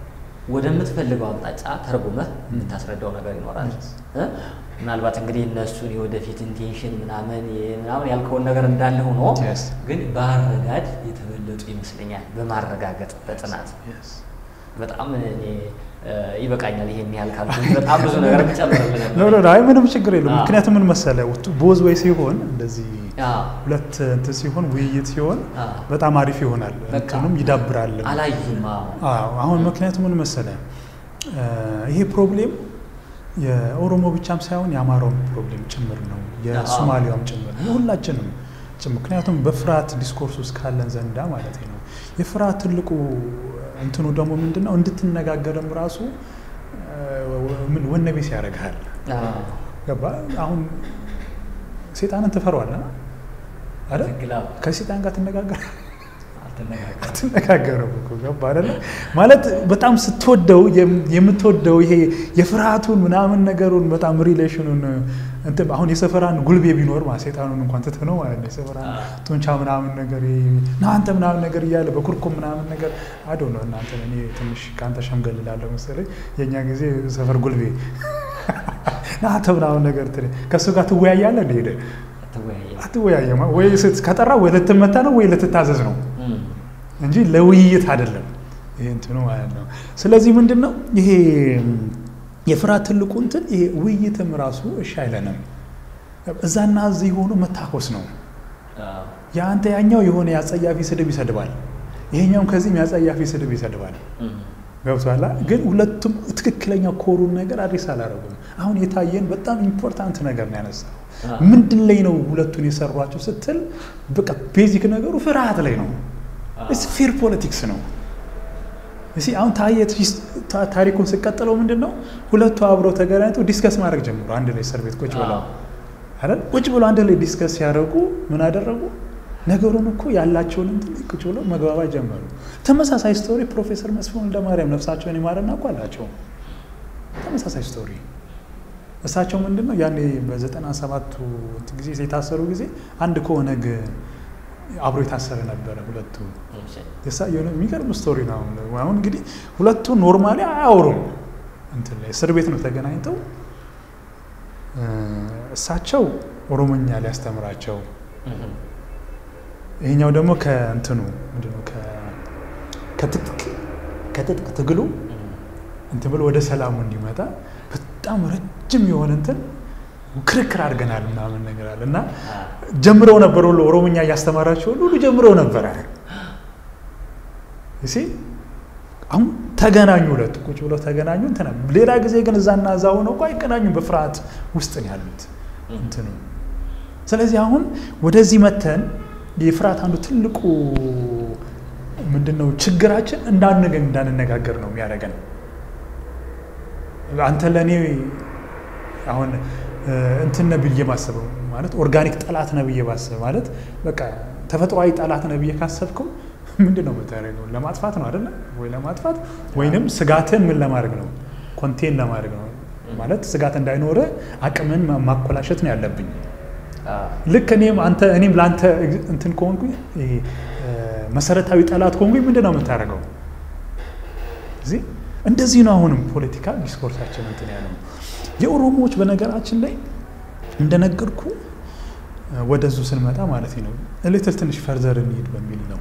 ወደምትፈልገው አቅጣጫ ተርጉመህ የምታስረዳው ነገር ይኖራል። Yes. እ? ምናልባት እንግዲህ እነሱን የወደፊት ኢንቴንሽን ምናምን የ- ምናምን ያልከውን ነገር እንዳለ ሆኖ Yes. ግን በአረዳድ የተበለጡ ይመስለኛል። በማረጋገጥ በጥናት yes. በጣም እኔ እ፣ ይበቃኛል። ይሄን ያህል ካልኩኝ በጣም ብዙ ነገር ጨምርልህ ኖ ኖ ነበር። ኖ፣ አይ ምንም ችግር የለውም። አዎ። ምክንያቱም ምን መሰለህ ቦዝ ወይ ሲሆን እንደዚህ አዎ፣ ሁለት እንትን ሲሆን ውይይት ሲሆን አዎ። በጣም አሪፍ ይሆናል፣ በቃ እንትኑም ይዳብራል። አላዩም። አዎ። አዎ አሁን ምክንያቱም ምን መሰለህ እ፣ ይሄ ፕሮብሌም የኦሮሞ ብቻም ሳይሆን የአማራውም ፕሮብሌም ጭምር ነው፣ የሶማሊያውም ጭምር ነው፣ የሁላችንም ጭምር። ምክንያቱም በፍርሃት ዲስኮርስ ውስጥ ካለን ዘንዳ ማለት ነው የፍርሃት ትልቁ እንትኑ ደግሞ ምንድን ነው? እንድትነጋገርም ራሱ ምን ወነቤስ ያደርግሃል። ገባ? አሁን ሴጣንን ትፈሯዋለህ አይደል? ከሴጣን ጋር ትነጋገር አትነጋገርም እኮ ገባ አይደለ? ማለት በጣም ስትወደው የምትወደው ይሄ የፍርሃቱን ምናምን ነገሩን በጣም ሪሌሽኑን እንትን አሁን የሰፈራን ጉልቤ ቢኖር ማለት ሴጣኑን እንኳን ትተህ ነው ማለት ነው። የሰፈራን ጡንቻ ምናምን ነገር እናንተ ምናምን ነገር እያለ በኩርኩም ምናምን ነገር አዶ ነው እናንተ እኔ ትንሽ ከአንተ ሸምገል እላለሁ መሰለኝ። የእኛ ጊዜ ሰፈር ጉልቤ ናተ ምናምን ነገር ከእሱ ጋር ትወያያለህ እንደ ሄደህ አትወያየማ ወይ ከጠራ ወይ ልትመታ ነው ወይ ልትታዘዝ ነው እንጂ ለውይይት አይደለም። ይሄ እንትኑ ማለት ነው። ስለዚህ ምንድን ነው ይሄ የፍርሃት ትልቁ እንትን ይሄ ውይይትም ራሱ እሺ አይለንም። እዛና እዚህ የሆኑ መታኮስ ነው። የአንተ ያኛው የሆነ የአጸያፊ ስድብ ይሰድባል፣ ይሄኛውም ከዚህም የአጸያፊ ስድብ ይሰድባል። ገብቷላ። ግን ሁለቱም ትክክለኛ ኮሩን ነገር አድሬስ አላደረጉም። አሁን የታየን በጣም ኢምፖርታንት ነገር ነው ያነሳው። ምንድን ላይ ነው ሁለቱን የሰሯቸው ስትል፣ በቃ ቤዚክ ነገሩ ፍርሃት ላይ ነው። ፌር ፖለቲክስ ነው። እሺ አሁን ታየ ታሪኩን ስቀጥለው ምንድን ነው ሁለቱ አብረው ተገናኝተው ዲስከስ ማድረግ ጀምሮ አንድ ላይ እስር ቤት ቁጭ ብለው አይደል ቁጭ ብለው አንድ ላይ ዲስከስ ሲያደርጉ ምን አደረጉ? ነገሩን እኮ ያላቸውን እንትን ቁጭ ብለው መግባባት ጀመሩ። ተመሳሳይ ስቶሪ ፕሮፌሰር መስፍን ወልደማርያም ነፍሳቸውን ይማረና እኮ አላቸው። ተመሳሳይ ስቶሪ እሳቸው ምንድን ነው ያኔ በዘጠና ሰባቱ ጊዜ የታሰሩ ጊዜ አንድ ከኦነግ አብሮ የታሰረ ነበረ። ሁለቱ የሚገርም ስቶሪ ነው። አሁን እንግዲህ ሁለቱ ኖርማሊ አያወሩም። እንትን ላይ እስር ቤት ነው ተገናኝተው እሳቸው ኦሮሞኛ ሊያስተምራቸው ይሄኛው ደግሞ ከእንትኑ ምንድነው ከትጥቅ ትግሉ እንትን ብሎ ወደ ሰላሙ እንዲመጣ በጣም ረጅም የሆነ እንትን ክርክር አድርገናል ምናምን ነገር አለ እና ጀምረው ነበር ሁሉ ኦሮሞኛ እያስተማራቸው ሁሉ ጀምረው ነበረ። እሺ አሁን ተገናኙ፣ ሁለቱ ቁጭ ብለው ተገናኙ። እንትና ሌላ ጊዜ ግን እዛና እዛ ሆነው እኮ አይገናኙም። በፍርሃት ውስጥ ነው ያሉት እንትኑ። ስለዚህ አሁን ወደዚህ መተን የፍርሃት አንዱ ትልቁ ምንድነው ችግራችን እንዳንገኝ እንዳንነጋገር ነው የሚያደርገን። አንተ ለእኔ አሁን እንትን ነህ ብዬ ማሰበው ማለት ኦርጋኒክ ጠላት ነህ ብዬ ማሰብ ማለት በቃ ተፈጥሯዊ ጠላት ነህ ብዬ ካሰብከው ምንድን ነው የምታደርገው? ለማጥፋት ነው አይደለ ወይ? ለማጥፋት ወይንም ስጋትን ምን ለማድረግ ነው? ኮንቴን ለማድረግ ነው ማለት ስጋት እንዳይኖረ አቅምን ማኮላሸት ነው ያለብኝ። ልክ እኔም አንተ እኔም ለአንተ እንትን ከሆንኩኝ መሰረታዊ ጠላት ከሆንኩኝ ምንድን ነው የምታደርገው? እዚህ እንደዚህ ነው። አሁንም ፖለቲካ ዲስኮርሳችን እንትን ያለው የኦሮሞዎች በነገራችን ላይ እንደነገርኩ ወደዙ ስንመጣ ማለት ነው ልትል ትንሽ ፈርዘር እንሂድ በሚል ነው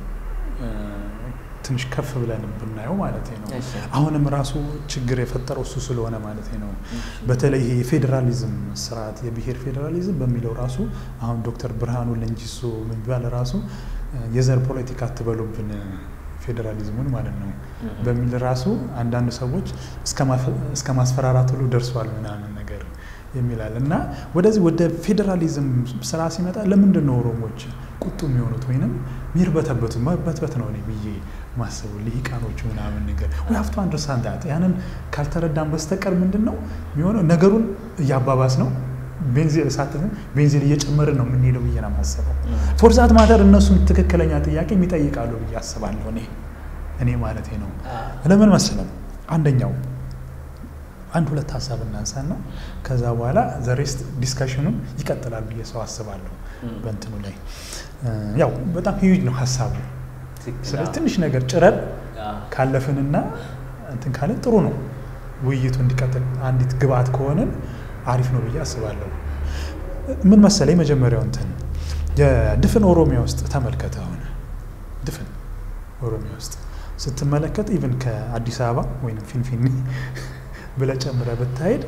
ትንሽ ከፍ ብለን ብናየው ማለት ነው። አሁንም ራሱ ችግር የፈጠረው እሱ ስለሆነ ማለት ነው። በተለይ ይሄ የፌዴራሊዝም ስርዓት የብሔር ፌዴራሊዝም በሚለው ራሱ አሁን ዶክተር ብርሃኑ ለንጂሶ የሚባል ራሱ የዘር ፖለቲካ አትበሉብን ፌዴራሊዝሙን ማለት ነው በሚል ራሱ አንዳንድ ሰዎች እስከ ማስፈራራት ሁሉ ደርሷል ምናምን ነገር የሚላል እና ወደዚህ ወደ ፌዴራሊዝም ስራ ሲመጣ ለምንድን ነው ኦሮሞዎች ቁጡ የሚሆኑት ወይንም ሚርበተበቱ መበትበት ነው እኔ ብዬ ማስቡ ልሂቃኖቹ ምናምን ነገር ወይ ሀፍቶ አንደርስታንድ ዳት ያንን ካልተረዳን በስተቀር ምንድን ነው የሚሆነው ነገሩን እያባባስ ነው ቤንዚን እሳትን ቤንዚን እየጨመርን ነው የምንሄደው ብዬ ነው የማስበው። ፎርዛት ማተር እነሱም ትክክለኛ ጥያቄ የሚጠይቃሉ ብዬ አስባለሁ። እኔ እኔ ማለት ነው። ለምን መሰለም አንደኛው አንድ ሁለት ሀሳብ እናንሳና ከዛ በኋላ ዘሬስት ዲስካሽኑም ይቀጥላል ብዬ ሰው አስባለሁ። በእንትኑ ላይ ያው በጣም ሂዩጅ ነው ሀሳቡ። ስለዚህ ትንሽ ነገር ጭረን ካለፍንና እንትን ካለን ጥሩ ነው ውይይቱ እንዲቀጥል አንዲት ግብአት ከሆንን አሪፍ ነው ብዬ አስባለሁ። ምን መሰለ የመጀመሪያው እንትን የድፍን ኦሮሚያ ውስጥ ተመልከተ። አሁን ድፍን ኦሮሚያ ውስጥ ስትመለከት ኢቭን ከአዲስ አበባ ወይም ፊንፊኔ ብለህ ጨምረህ ብታሄድ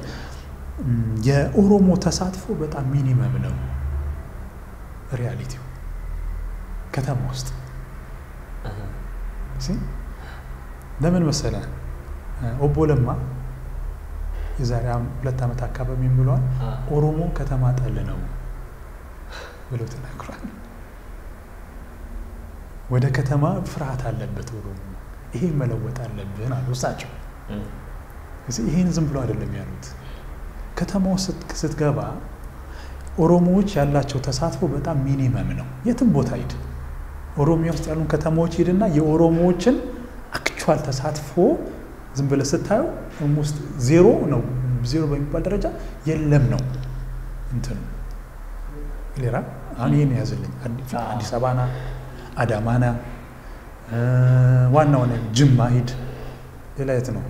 የኦሮሞ ተሳትፎ በጣም ሚኒመም ነው። ሪያሊቲው ከተማ ውስጥ ለምን መሰለ ኦቦ ለማ የዛሬ ሁለት ዓመት አካባቢ ብለዋል። ኦሮሞ ከተማ ጠል ነው ብሎ ተናግሯል። ወደ ከተማ ፍርሃት አለበት ኦሮሞ። ይሄ መለወጥ አለብን አሉ እሳቸው። ይህን ዝም ብሎ አይደለም ያሉት። ከተማው ስትገባ ኦሮሞዎች ያላቸው ተሳትፎ በጣም ሚኒመም ነው። የትም ቦታ ሂድ፣ ኦሮሚያ ውስጥ ያሉን ከተማዎች ሂድና የኦሮሞዎችን አክቹዋል ተሳትፎ ዝም ብለህ ስታየው ውስጥ ዜሮ ነው። ዜሮ በሚባል ደረጃ የለም ነው እንትኑ ሌላ አሁን ይህን ያዝልኝ አዲስ አበባና አዳማና ዋና ሆነ ጅማ ሂድ። ሌላ የት ነው?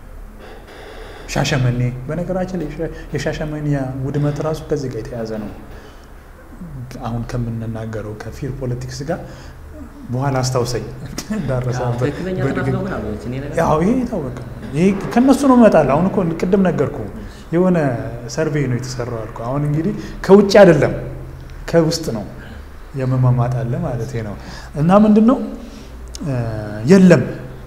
ሻሸመኔ። በነገራችን ላይ የሻሸመኔ ውድመት ራሱ ከዚህ ጋር የተያዘ ነው። አሁን ከምንናገረው ከፊር ፖለቲክስ ጋር በኋላ አስታውሰኝ እንዳረሰበት። ይሄ የታወቀ ይሄ ከነሱ ነው እመጣለሁ። አሁን እኮ ቅድም ነገርኩ የሆነ ሰርቬይ ነው የተሰራው አልኩ። አሁን እንግዲህ ከውጭ አይደለም ከውስጥ ነው የመማማጥ አለ ማለት ነው። እና ምንድን ነው የለም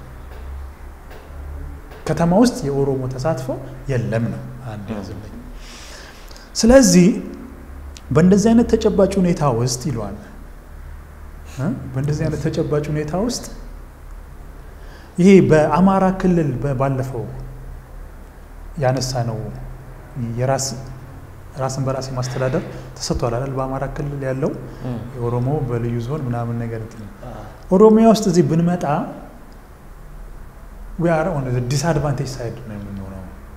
ከተማ ውስጥ የኦሮሞ ተሳትፎ የለም ነው አንድ ያዝልኝ። ስለዚህ በእንደዚህ አይነት ተጨባጭ ሁኔታ ውስጥ ይለዋል በእንደዚህ አይነት ተጨባጭ ሁኔታ ውስጥ ይሄ በአማራ ክልል ባለፈው ያነሳ ነው የራስ ራስን በራስ የማስተዳደር ተሰጥቷል አይደል? በአማራ ክልል ያለው የኦሮሞ በልዩ ዞን ምናምን ነገር እንትን ኦሮሚያ ውስጥ እዚህ ብንመጣ ዊ አር ኦን ዲስአድቫንቴጅ ሳይድ ነው የምንሆነው።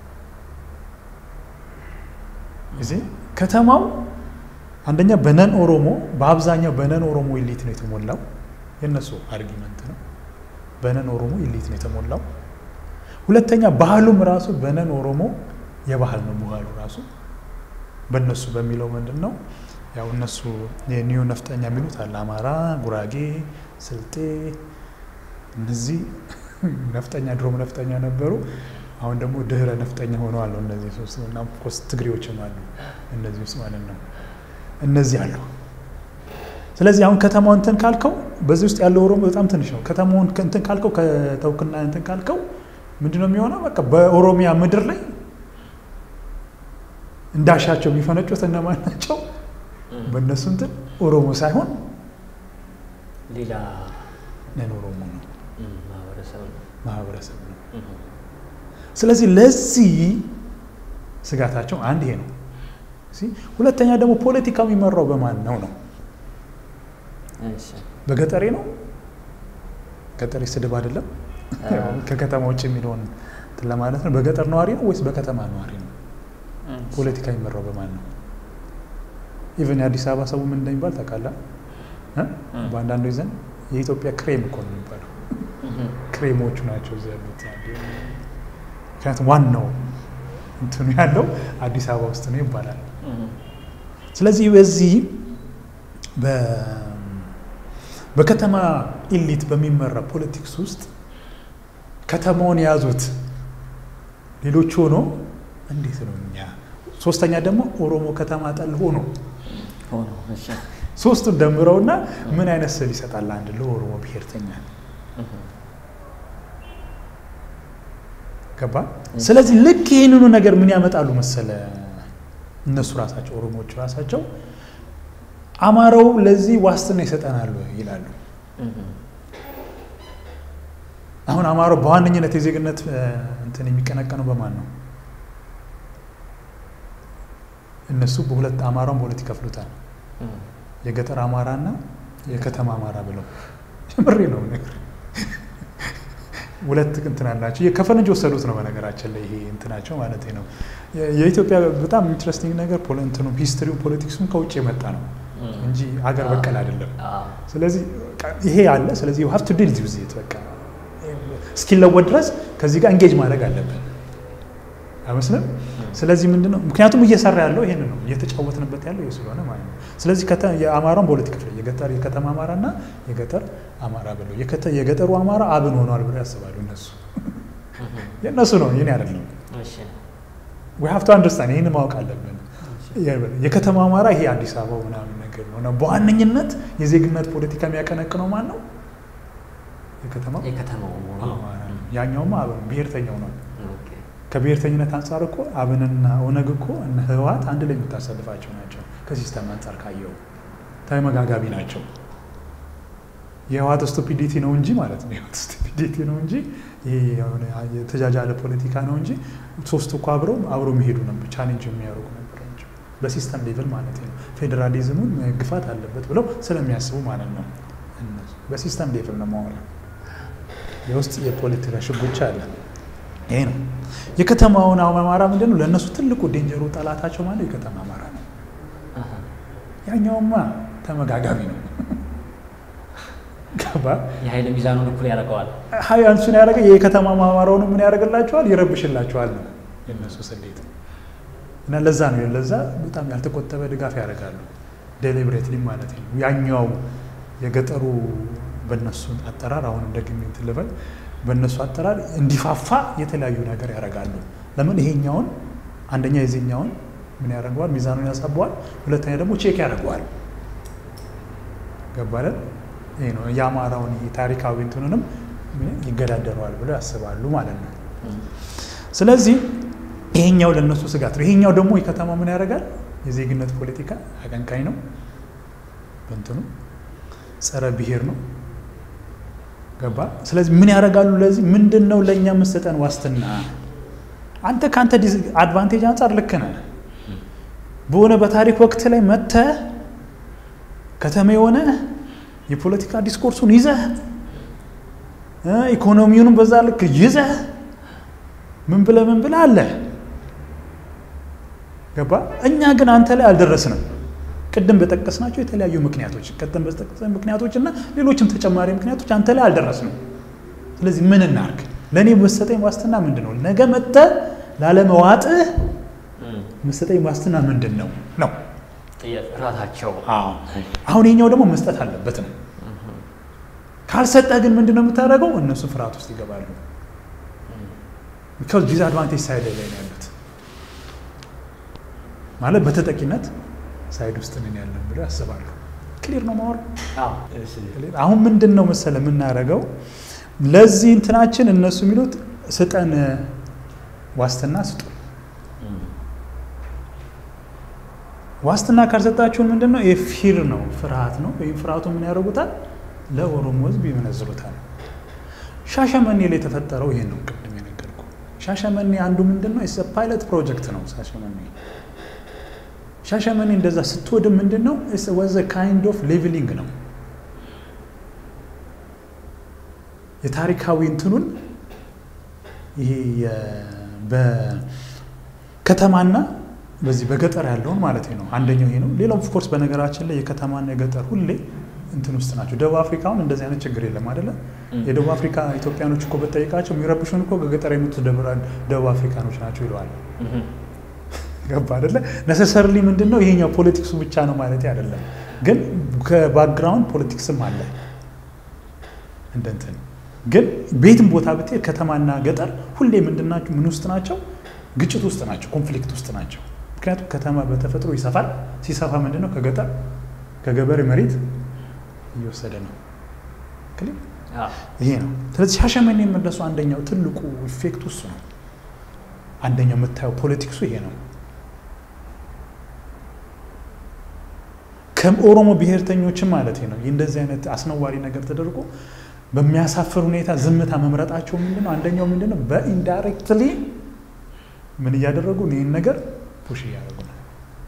እዚህ ከተማው አንደኛ በነን ኦሮሞ በአብዛኛው በነን ኦሮሞ ኢሊት ነው የተሞላው። የእነሱ አርጊመንት ነው። በነን ኦሮሞ ኢሊት ነው የተሞላው። ሁለተኛ ባህሉም ራሱ በነን ኦሮሞ የባህል ነው ባህሉ ራሱ በእነሱ በሚለው ምንድን ነው ያው እነሱ የኒዮ ነፍጠኛ የሚሉት አለ። አማራ፣ ጉራጌ፣ ስልጤ እነዚህ ነፍጠኛ ድሮም ነፍጠኛ ነበሩ። አሁን ደግሞ ድህረ ነፍጠኛ ሆነዋል። እነዚህ ሶስት እና ኮስ ትግሬዎችም አሉ እነዚህ ውስጥ ማለት ነው። እነዚህ አሉ። ስለዚህ አሁን ከተማው እንትን ካልከው በዚህ ውስጥ ያለው ኦሮሞ በጣም ትንሽ ነው። ከተማውን እንትን ካልከው ከተውክና እንትን ካልከው ምንድን ነው የሚሆነው? በቃ በኦሮሚያ ምድር ላይ እንዳሻቸው የሚፈነጩት እነማን ናቸው? በእነሱ እንትን ኦሮሞ ሳይሆን ሌላ ነን ኦሮሞ ነው ማህበረሰብ ነው። ማህበረሰብ ነው። ስለዚህ ለዚህ ስጋታቸው አንድ ይሄ ነው። ሁለተኛ ደግሞ ፖለቲካው የሚመራው በማን ነው ነው? በገጠሬ ነው። ገጠሬ ስድብ አይደለም፣ ከከተማ ውጭ የሚለውን እንትን ለማለት ነው። በገጠር ነዋሪ ነው ወይስ በከተማ ነዋሪ ነው? ፖለቲካ የሚመራው በማን ነው? ኢቨን የአዲስ አበባ ሰው ምን እንደሚባል ታውቃለህ? በአንዳንዶች ዘንድ የኢትዮጵያ ክሬም እኮ ነው የሚባለው። ክሬሞቹ ናቸው እዚህ ያሉት። ምክንያቱም ዋናው እንትኑ ያለው አዲስ አበባ ውስጥ ነው ይባላል። ስለዚህ በዚህ በከተማ ኢሊት በሚመራ ፖለቲክስ ውስጥ ከተማውን የያዙት ሌሎች ሆኖ እንዴት ነው እኛ ሶስተኛ ደግሞ ኦሮሞ ከተማ ጠል ሆኖ ሶስቱን ደምረውና ምን አይነት ስዕል ይሰጣል አንድ ለኦሮሞ ብሔርተኛ ገባ ስለዚህ ልክ ይህንኑ ነገር ምን ያመጣሉ መሰለ እነሱ ራሳቸው ኦሮሞዎቹ ራሳቸው አማራው ለዚህ ዋስትና ይሰጠናሉ ይላሉ አሁን አማራው በዋነኝነት የዜግነት እንትን የሚቀነቀነው በማን ነው እነሱ በሁለት አማራውን በሁለት ይከፍሉታል የገጠር አማራ እና የከተማ አማራ ብለው ምሬ ነው ነገር ሁለት እንትን አላቸው ከፈረንጅ ወሰዱት ነው በነገራችን ላይ ይሄ እንትናቸው ማለት ነው የኢትዮጵያ በጣም ኢንትረስቲንግ ነገር እንትኑ ሂስትሪው ፖለቲክሱም ከውጭ የመጣ ነው እንጂ አገር በቀል አይደለም ስለዚህ ይሄ አለ ስለዚህ ሀብ ቱ ዲል ዊዝ ኢት በቃ እስኪለወጥ ድረስ ከዚህ ጋር እንጌጅ ማድረግ አለብን አይመስልም ስለዚህ ምንድን ነው ምክንያቱም እየሰራ ያለው ይሄን ነው እየተጫወትንበት ያለው ይህ ስለሆነ ማለት ነው ስለዚህ የአማራን በሁለት ክፍል የገጠር የከተማ አማራ እና የገጠር አማራ ብለው የገጠሩ አማራ አብን ሆነዋል ብለው ያስባሉ እነሱ የእነሱ ነው ይህን አይደለም ዊ ሀቭ ቱ አንደርስታንድ ይህን ማወቅ አለብን የከተማ አማራ ይሄ አዲስ አበባ ምናምን ነገር ነው በዋነኝነት የዜግነት ፖለቲካ የሚያቀነቅነው ማን ነው የከተማ አማራ ያኛውማ አብን ብሔርተኛው ነው ከብሔርተኝነት አንጻር እኮ አብንና ኦነግ እኮ እነ ህወሓት አንድ ላይ የምታሰልፋቸው ናቸው። ከሲስተም አንጻር ካየው ተመጋጋቢ ናቸው። የህወሓት ስቱፒዲቲ ነው እንጂ ማለት ነው የህወሓት ስቱፒዲቲ ነው እንጂ ይሄ የሆነ የተጃጃለ ፖለቲካ ነው እንጂ ሶስቱ እኮ አብረው አብረው የሚሄዱ ነበር፣ ቻሌንጅ የሚያደርጉ ነበር እንጂ በሲስተም ሌቭል ማለት ነው። ፌዴራሊዝሙን መግፋት አለበት ብለው ስለሚያስቡ ማለት ነው። እነሱ በሲስተም ሌቭል ነው ማወራ የውስጥ የፖለቲካ ሽጉቻ አለ። ይሄ ነው የከተማውን አማራ ምንድን ነው ለእነሱ ትልቁ ዴንጀሩ ጠላታቸው ማለት የከተማ አማራ ነው። ያኛውማ ተመጋጋቢ ነው። ገባ የኃይል ሚዛኑን እኩል ያደርገዋል። ሀይ አንሱን ያደረገ የከተማ አማራውን ምን ያደርግላቸዋል? ይረብሽላቸዋል ነው የእነሱ ስሌት እና ለዛ ነው ለዛ በጣም ያልተቆጠበ ድጋፍ ያደርጋሉ። ዴሊብሬትሊ ማለት ነው። ያኛው የገጠሩ በእነሱ አጠራር አሁንም ደግሜ እንትን ልበል በእነሱ አጠራር እንዲፋፋ የተለያዩ ነገር ያደርጋሉ። ለምን ይሄኛውን አንደኛ የዚህኛውን ምን ያደርገዋል? ሚዛኑን ያሳበዋል። ሁለተኛ ደግሞ ቼክ ያደርገዋል። ገባለን? ይሄ ነው የአማራውን ታሪካዊ እንትኑንም ይገዳደረዋል ብለው ያስባሉ ማለት ነው። ስለዚህ ይሄኛው ለእነሱ ስጋት ነው። ይሄኛው ደግሞ የከተማው ምን ያደርጋል? የዜግነት ፖለቲካ አቀንቃኝ ነው። በእንትኑ ጸረ ብሔር ነው። ገባ? ስለዚህ ምን ያደርጋሉ? ለዚህ ምንድን ነው ለእኛ የምሰጠን ዋስትና? አንተ ከአንተ አድቫንቴጅ አንጻር ልክ ነህ። በሆነ በታሪክ ወቅት ላይ መጥተህ ከተማ የሆነ የፖለቲካ ዲስኮርሱን ይዘህ ኢኮኖሚውንም በዛ ልክ ይዘህ ምን ብለህ ምን ብለህ አለ ገባ። እኛ ግን አንተ ላይ አልደረስንም። ቅድም በጠቀስናቸው የተለያዩ ምክንያቶች ቅድም በጠቀስን ምክንያቶች እና ሌሎችም ተጨማሪ ምክንያቶች አንተ ላይ አልደረስንም። ስለዚህ ምን እናርግ? ለእኔ መሰጠኝ ዋስትና ምንድን ነው? ነገ መጥተህ ላለመዋጥህ መሰጠኝ ዋስትና ምንድን ነው ነው ራሳቸው አሁን የኛው ደግሞ መስጠት አለበት ነው። ካልሰጠህ ግን ምንድን ነው የምታደርገው? እነሱ ፍርሃት ውስጥ ይገባሉ። ቢካዝ ዲስአድቫንቴጅ ሳይድ ላይ ነው ያሉት ማለት በተጠቂነት ሳይድ ውስጥ ነን ያለን ብለው ያስባሉ። ክሊር ነው ማወር አሁን ምንድን ነው መሰለ የምናደርገው ለዚህ እንትናችን እነሱ የሚሉት ስጠን ዋስትና ስጡ። ዋስትና ካልሰጣችሁን ምንድን ነው የፊር ነው ፍርሃት ነው። ወይም ፍርሃቱ ምን ያደርጉታል? ለኦሮሞ ሕዝብ ይመነዝሩታል። ሻሸመኔ ላይ የተፈጠረው ይሄን ነው። ቅድም የነገርኩ ሻሸመኔ አንዱ ምንድን ነው ፓይለት ፕሮጀክት ነው። ሻሸመኔ ሻሸመኔ እንደዛ ስትወድም ምንድን ነው ወዘ ካይንድ ኦፍ ሌቭሊንግ ነው። የታሪካዊ እንትኑን ይሄ በከተማና በዚህ በገጠር ያለውን ማለት ነው። አንደኛው ይሄ ነው። ሌላው ኦፍኮርስ በነገራችን ላይ የከተማና የገጠር ሁሌ እንትን ውስጥ ናቸው። ደቡብ አፍሪካ አሁን እንደዚህ አይነት ችግር የለም አይደለ? የደቡብ አፍሪካ ኢትዮጵያኖች እኮ በጠይቃቸው የሚረብሹን እኮ ከገጠር የመጡት ደቡብ አፍሪካኖች ናቸው ይለዋል። ገባ አይደለ? ነሰሰርሊ ምንድን ነው ይሄኛው ፖለቲክሱ ብቻ ነው ማለት አይደለም፣ ግን ከባክግራውንድ ፖለቲክስም አለ እንደ እንትን ግን ቤትም ቦታ ብትሄድ ከተማና ገጠር ሁሌ ምንድን ናቸው? ምን ውስጥ ናቸው? ግጭት ውስጥ ናቸው፣ ኮንፍሊክት ውስጥ ናቸው። ምክንያቱም ከተማ በተፈጥሮ ይሰፋል። ሲሰፋ ምንድን ነው ከገጠር ከገበሬ መሬት እየወሰደ ነው። ይሄ ነው። ስለዚህ ሻሸመኔ የመለሱ አንደኛው ትልቁ ኢፌክት እሱ ነው። አንደኛው የምታየው ፖለቲክሱ ይሄ ነው። ከኦሮሞ ብሔርተኞችም ማለት ነው እንደዚህ አይነት አስነዋሪ ነገር ተደርጎ በሚያሳፍር ሁኔታ ዝምታ መምረጣቸው ምንድነው? አንደኛው ምንድነው በኢንዳይሬክትሊ ምን እያደረጉ ይህን ነገር ፑሽ እያደረጉ ነው።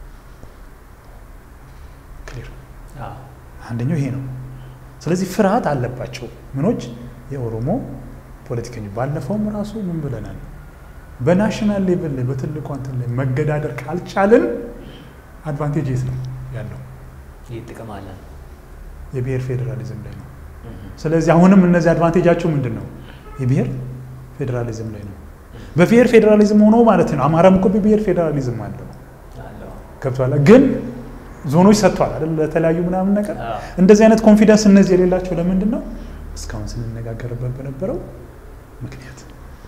ክሊር አንደኛው ይሄ ነው። ስለዚህ ፍርሃት አለባቸው ምኖች የኦሮሞ ፖለቲከኞች። ባለፈውም ራሱ ምን ብለናል? በናሽናል ሌቭል ላይ በትልቁ እንትን ላይ መገዳደር ካልቻልን አድቫንቴጅ የት ነው ያለው? ይህ ጥቅም አለ የብሔር ፌዴራሊዝም ላይ ነው። ስለዚህ አሁንም እነዚህ አድቫንቴጃቸው ምንድን ነው? የብሔር ፌዴራሊዝም ላይ ነው። በብሔር ፌዴራሊዝም ሆኖ ማለት ነው። አማራም እኮ በብሔር ፌዴራሊዝም አለው ገብቷል። ግን ዞኖች ሰጥቷል አይደል? ለተለያዩ ምናምን ነገር እንደዚህ አይነት ኮንፊደንስ እነዚህ የሌላቸው ለምንድን ነው? እስካሁን ስንነጋገርበት በነበረው ምክንያት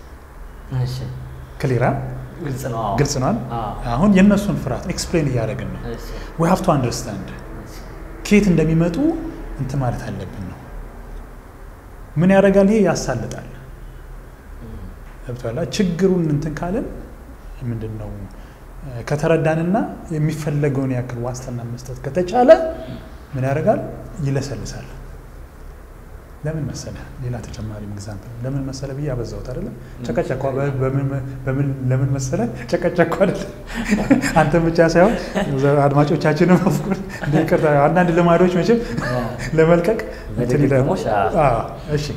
ክሊራ ግልጽ ነዋል። አሁን የእነሱን ፍርሃት ኤክስፕሌን እያደረግን ነው። ዊ ሃቭ ቱ አንደርስታንድ ከየት እንደሚመጡ እንትን ማለት አለብን ነው። ምን ያደርጋል? ይሄ ያሳልጣል። ገብቶሃል? ችግሩን እንትን ካልን ምንድን ነው ከተረዳንና የሚፈለገውን ያክል ዋስትና መስጠት ከተቻለ ምን ያደርጋል? ይለሰልሳል። ለምን መሰለ ሌላ ተጨማሪ ኤግዛምፕል ለምን መሰለ ብዬ አበዛሁት አይደለም ጨቀጨኳ በምን ለምን መሰለ ጨቀጨኳ አይደለም አንተ ብቻ ሳይሆን አድማጮቻችንም አፍቁር ይቅርታ አንዳንድ ልማዶች መቼም ለመልቀቅ እሺ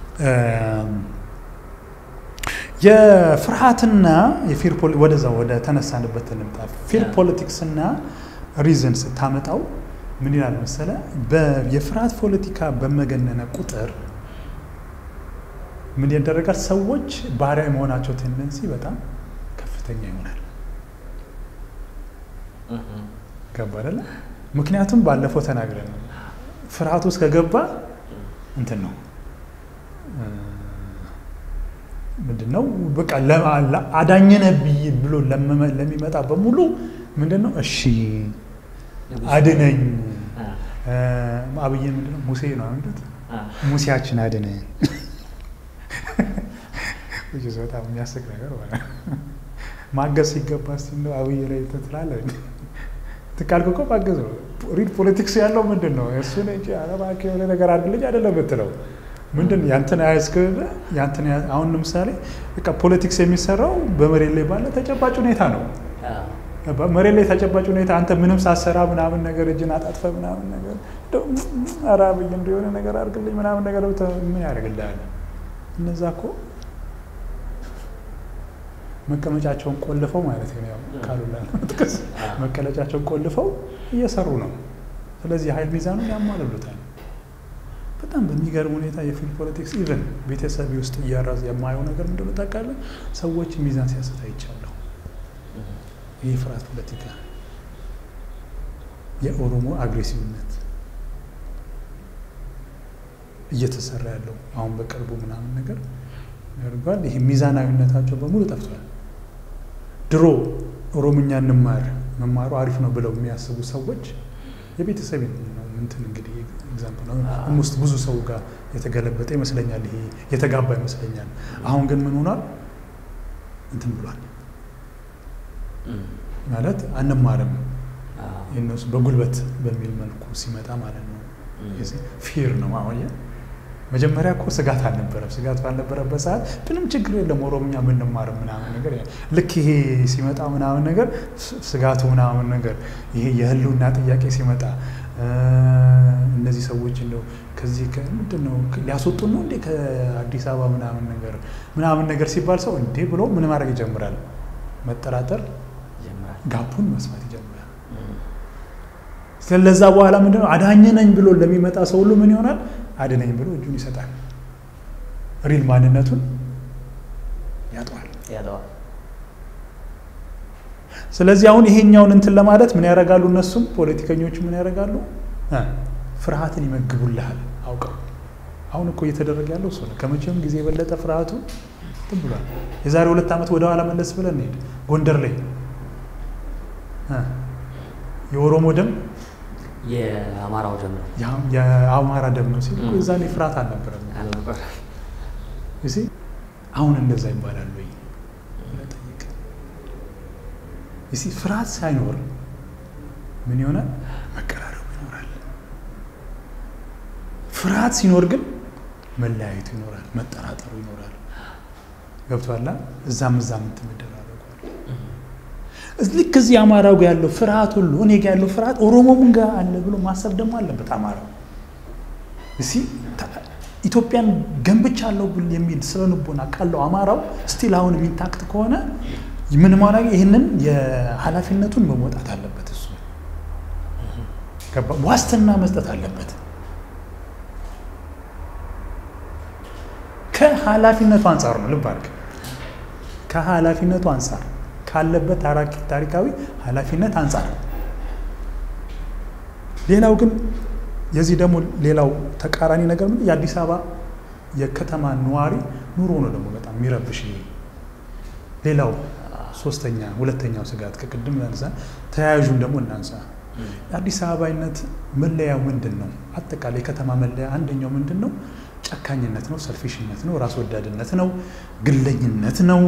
የፍርሃትና የፊር ወደዛ ወደ ተነሳንበት እንምጣ ፊር ፖለቲክስና ሪዝን ስታመጣው ምን ይላል መሰለ የፍርሃት ፖለቲካ በመገነነ ቁጥር ምን ያደረጋል ሰዎች ባሪያ የመሆናቸው ቴንደንሲ በጣም ከፍተኛ ይሆናል ገባ አይደለ ምክንያቱም ባለፈው ተናግረን ፍርሃት ውስጥ ከገባ እንትን ነው ምንድን ነው በቃ አዳኘነ ብይ ብሎ ለሚመጣ በሙሉ ምንድን ነው እሺ አድነኝ አብይን ምንድን ነው ሙሴ ነው አንዱት ሙሴያችን አድነኝ በጣም የሚያስቅ ነገር ማገዝ ሲገባ ስ አብይ ላይ ትላለህ ትቃልክ እኮ ማገዝ ነው ሪድ ፖለቲክስ ያለው ምንድን ነው እሱ እንጂ አረባክ የሆነ ነገር አድርግልኝ አይደለም ብትለው ምንድን ያንተን ያዝክ ያንተን አሁን ለምሳሌ በቃ ፖለቲክስ የሚሰራው በመሬት ላይ ባለ ተጨባጭ ሁኔታ ነው መሬት ላይ ተጨባጭ ሁኔታ አንተ ምንም ሳሰራ ምናምን ነገር እጅን አጣጥፈ ምናምን ነገር ኧረ አብይ እንደሆነ ነገር አድርግልኝ ምናምን ነገር ምን ያደርግልሃል? እነዛ እኮ መቀመጫቸውን ቆልፈው ማለት ነው ያው ካሉላ መጥቀስ መቀመጫቸውን ቆልፈው እየሰሩ ነው። ስለዚህ ኃይል ሚዛኑን ያሟልሉታል። በጣም በሚገርም ሁኔታ የፊልድ ፖለቲክስ ኢቨን ቤተሰብ ውስጥ እያራዝ የማየው ነገር ምንድነው ታውቃለህ? ሰዎች ሚዛን ሲያስት አይቻለሁ። ይህ ፍርሃት ፖለቲካ፣ የኦሮሞ አግሬሲቭነት እየተሰራ ያለው አሁን በቅርቡ ምናምን ነገር ያደርጓል። ይሄ ሚዛናዊነታቸው በሙሉ ጠፍቷል። ድሮ ኦሮምኛ እንማር መማሩ አሪፍ ነው ብለው የሚያስቡ ሰዎች የቤተሰብ እንትን እንግዲህ ኤግዛምፕል ነው ውስጥ ብዙ ሰው ጋር የተገለበጠ ይመስለኛል። ይሄ የተጋባ ይመስለኛል። አሁን ግን ምን ሆኗል? እንትን ብሏል ማለት አንማርም የነሱ በጉልበት በሚል መልኩ ሲመጣ ማለት ነው። ፊር ነው አሁን መጀመሪያ እኮ ስጋት አልነበረም። ስጋት ባልነበረበት ሰዓት ምንም ችግር የለም ኦሮምኛ ብንማር ምናምን ነገር ልክ ይሄ ሲመጣ ምናምን ነገር ስጋቱ ምናምን ነገር ይሄ የህልውና ጥያቄ ሲመጣ እነዚህ ሰዎች እንደው ከዚህ ምንድን ነው ሊያስወጡን ነው እንዴ ከአዲስ አበባ ምናምን ነገር ምናምን ነገር ሲባል ሰው እንዴ ብሎ ምን ማድረግ ይጀምራል? መጠራጠር፣ ጋፑን መስማት ይጀምራል። ስለዛ በኋላ ምንድነው አዳኝ ነኝ ብሎ ለሚመጣ ሰው ሁሉ ምን ይሆናል? አድነኝ ብሎ እጁን ይሰጣል። ሪል ማንነቱን ያጠዋል። ስለዚህ አሁን ይሄኛውን እንትን ለማለት ምን ያደርጋሉ? እነሱም ፖለቲከኞቹ ምን ያደርጋሉ? ፍርሃትን ይመግቡልሃል አውቀው። አሁን እኮ እየተደረገ ያለው እሱ ነው። ከመቼም ጊዜ የበለጠ ፍርሃቱ እንትን ብሏል። የዛሬ ሁለት ዓመት ወደ ኋላ መለስ ብለን እንሄድ። ጎንደር ላይ የኦሮሞ ደም የአማራው ደም ነው የአማራ ደም ነው ሲል የዛኔ ፍርሃት አልነበረም። አሁን እንደዛ ይባላል ወይ ጠይቅ። ፍርሃት ሳይኖር ምን ይሆናል? መቀራረቡ ይኖራል። ፍርሃት ሲኖር ግን መለያየቱ ይኖራል፣ መጠራጠሩ ይኖራል። ገብቶሃል? እዛም እዛም እንትን መደራረጓል። ልክ እዚህ አማራው ጋር ያለው ፍርሃት ሁሉ እኔ ጋር ያለው ፍርሃት ኦሮሞም ጋር አለ ብሎ ማሰብ ደግሞ አለበት አማራው። እሲ ኢትዮጵያን ገንብቻለሁ ብል የሚል ስነ ልቦና ካለው አማራው ስቲል አሁን የሚታክት ከሆነ ምን ማድረግ ይህንን የኃላፊነቱን መወጣት አለበት። እሱ ዋስትና መስጠት አለበት። ከኃላፊነቱ አንጻር ነው። ልብ አድርግ። ከኃላፊነቱ አንጻር ካለበት ታሪካዊ ኃላፊነት አንጻር። ሌላው ግን የዚህ ደግሞ ሌላው ተቃራኒ ነገር ምን የአዲስ አበባ የከተማ ነዋሪ ኑሮ ነው ደግሞ በጣም የሚረብሽ። ሌላው ሶስተኛ ሁለተኛው ስጋት ከቅድም ያንሳ ተያያዡን ደግሞ እናንሳ። የአዲስ አበባይነት መለያው ምንድን ነው? አጠቃላይ የከተማ መለያ አንደኛው ምንድን ነው? ጨካኝነት ነው፣ ሰልፊሽነት ነው፣ ራስ ወዳድነት ነው፣ ግለኝነት ነው።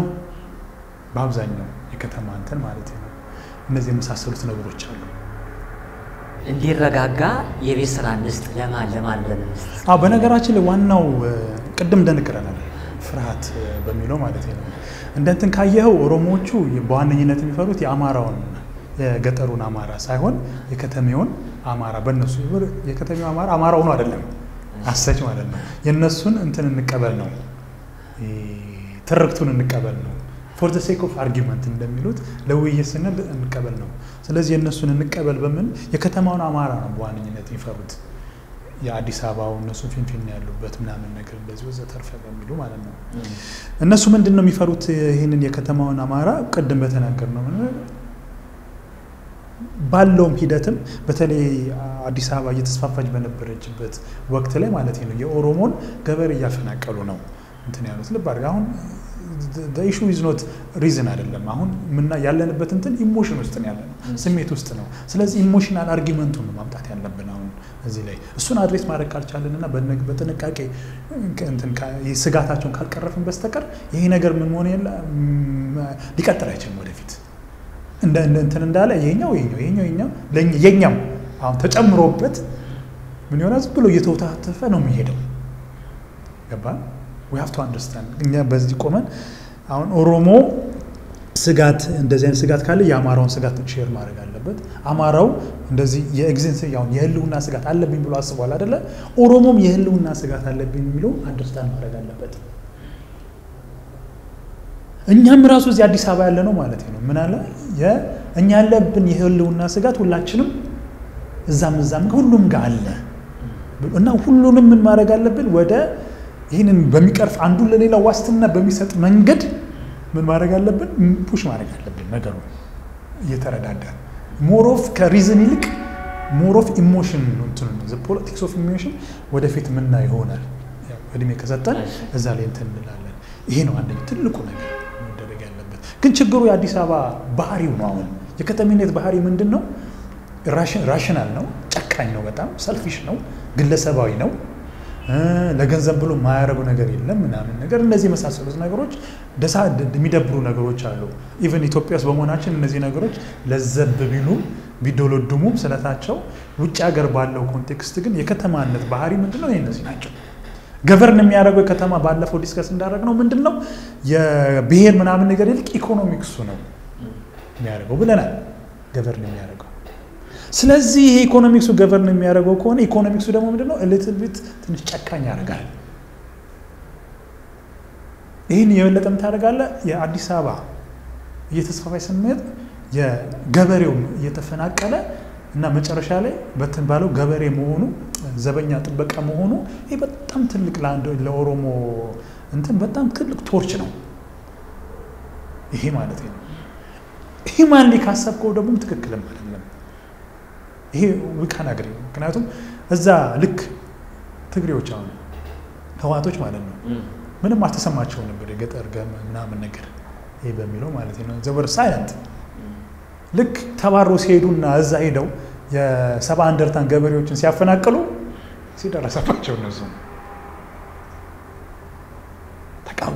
በአብዛኛው የከተማ እንትን ማለት ነው። እነዚህ የመሳሰሉት ነገሮች አሉ። እንዲረጋጋ የቤት ስራ እንስጥ ለማን ለማን ለምን እንስጥ? አዎ በነገራችን ላይ ዋናው ቅድም እንደንቅረናል ፍርሃት በሚለው ማለት ነው። እንደ እንትን ካየኸው ኦሮሞዎቹ በዋነኝነት የሚፈሩት የአማራውን የገጠሩን አማራ ሳይሆን የከተሜውን አማራ በእነሱ የከተሜው አማራ አማራ ሆኖ አይደለም አሰች ማለት ነው። የእነሱን እንትን እንቀበል ነው ትርክቱን እንቀበል ነው። ፎር ዘ ሴክ ኦፍ አርጊመንት እንደሚሉት ለውይይት ስንል እንቀበል ነው። ስለዚህ የእነሱን እንቀበል በምን የከተማውን አማራ ነው በዋነኝነት የሚፈሩት የአዲስ አበባው እነሱ ፊንፊን ያሉበት ምናምን ነገር እንደዚህ ወዘተርፈ በሚሉ ማለት ነው። እነሱ ምንድን ነው የሚፈሩት? ይህንን የከተማውን አማራ ቅድም በተናገር ነው ባለውም ሂደትም በተለይ አዲስ አበባ እየተስፋፋች በነበረችበት ወቅት ላይ ማለት ነው የኦሮሞን ገበሬ እያፈናቀሉ ነው እንትን ያሉት። ልብ አድርግ አሁን ኢሹ ኢዝ ኖት ሪዝን አይደለም። አሁን ምና ያለንበት እንትን ኢሞሽን ውስጥ ነው ያለነው፣ ስሜት ውስጥ ነው። ስለዚህ ኢሞሽናል አርጊመንቱን ነው ማምጣት ያለብን አሁን እዚህ ላይ እሱን አድሬስ ማድረግ ካልቻለን እና በጥንቃቄ ስጋታቸውን ካልቀረፍን በስተቀር ይሄ ነገር ምን መሆን የለ ሊቀጥል አይችልም ወደፊት እንደ እንትን እንዳለ ይሄኛው ይሄኛው ይሄኛው ይሄኛው የኛው አሁን ተጨምሮበት ምን ይሆናል? ዝም ብሎ እየተወታተፈ ነው የሚሄደው። ገባን? ዊ ሃቭ ቱ አንደርስታንድ እኛ በዚህ ቆመን አሁን ኦሮሞ ስጋት እንደዚህ አይነት ስጋት ካለ የአማራውን ስጋት ሼር ማድረግ አለበት። አማራው እንደዚህ የኤግዚንስ ያው የህልውና ስጋት አለብኝ ብሎ አስቧል አይደለ? ኦሮሞም የህልውና ስጋት አለብኝ የሚለው አንደርስታንድ ማድረግ አለበት። እኛም ራሱ እዚህ አዲስ አበባ ያለ ነው ማለት ነው። ምን አለ እኛ ያለብን የህልውና ስጋት ሁላችንም እዛም እዛም ሁሉም ጋር አለ እና ሁሉንም ምን ማድረግ አለብን ወደ ይህንን በሚቀርፍ አንዱን ለሌላው ዋስትና በሚሰጥ መንገድ ምን ማድረግ አለብን? ፑሽ ማድረግ አለብን። ነገሩ እየተረዳዳ ሞሮፍ ከሪዝን ይልቅ ሞሮፍ ኢሞሽን ፖለቲክስ ኦፍ ኢሞሽን ወደፊት ምና ይሆናል። እድሜ ከሰጠን እዛ ላይ እንትን እንላለን። ይሄ ነው አንደኛ ትልቁ ነገር መደረግ ያለበት። ግን ችግሩ የአዲስ አበባ ባህሪው ነው። አሁን የከተሜነት ባህሪ ምንድን ነው? ራሽናል ነው፣ ጨካኝ ነው፣ በጣም ሰልፊሽ ነው፣ ግለሰባዊ ነው ለገንዘብ ብሎ የማያደርገው ነገር የለም ምናምን ነገር እነዚህ የመሳሰሉት ነገሮች ደሳ የሚደብሩ ነገሮች አሉ። ኢቨን ኢትዮጵያ ውስጥ በመሆናችን እነዚህ ነገሮች ለዘብ ቢሉም ቢዶለዱሙም ስለታቸው ውጭ ሀገር ባለው ኮንቴክስት ግን የከተማነት ባህሪ ምንድን ነው? እነዚህ ናቸው። ገቨርን የሚያደርገው የከተማ ባለፈው ዲስከስ እንዳደረግ ነው ምንድን ነው የብሔር ምናምን ነገር ይልቅ ኢኮኖሚክሱ ነው የሚያደርገው ብለናል። ገቨርን የሚያደርገው ስለዚህ ይሄ ኢኮኖሚክሱ ገቨርን የሚያደርገው ከሆነ ኢኮኖሚክሱ ደግሞ ምንድነው ሊትል ቢት ትንሽ ጨካኝ ያደርጋል። ይህን የበለጠ ምታደርጋለ የአዲስ አበባ እየተስፋፋይ ስንሄድ የገበሬው እየተፈናቀለ እና መጨረሻ ላይ በትን ባለው ገበሬ መሆኑ ዘበኛ ጥበቃ መሆኑ ይህ በጣም ትልቅ ለአንድ ለኦሮሞ እንትን በጣም ትልቅ ቶርች ነው። ይሄ ማለት ነው። ሂማንሊ ካሰብከው ደግሞ ትክክልም አይደለም። ይሄ ውቃን አገር ምክንያቱም እዛ ልክ ትግሬዎች አሁን ህዋቶች ማለት ነው ምንም አልተሰማቸው ነበር የገጠር ምናምን ነገር ይሄ በሚለው ማለት ነው ዘበር ሳይለንት ልክ ተባሮ ሲሄዱና እዛ ሄደው የሰባ እንደርታን ገበሬዎችን ሲያፈናቅሉ ሲደረሰባቸው እነሱ ተቃወሙ።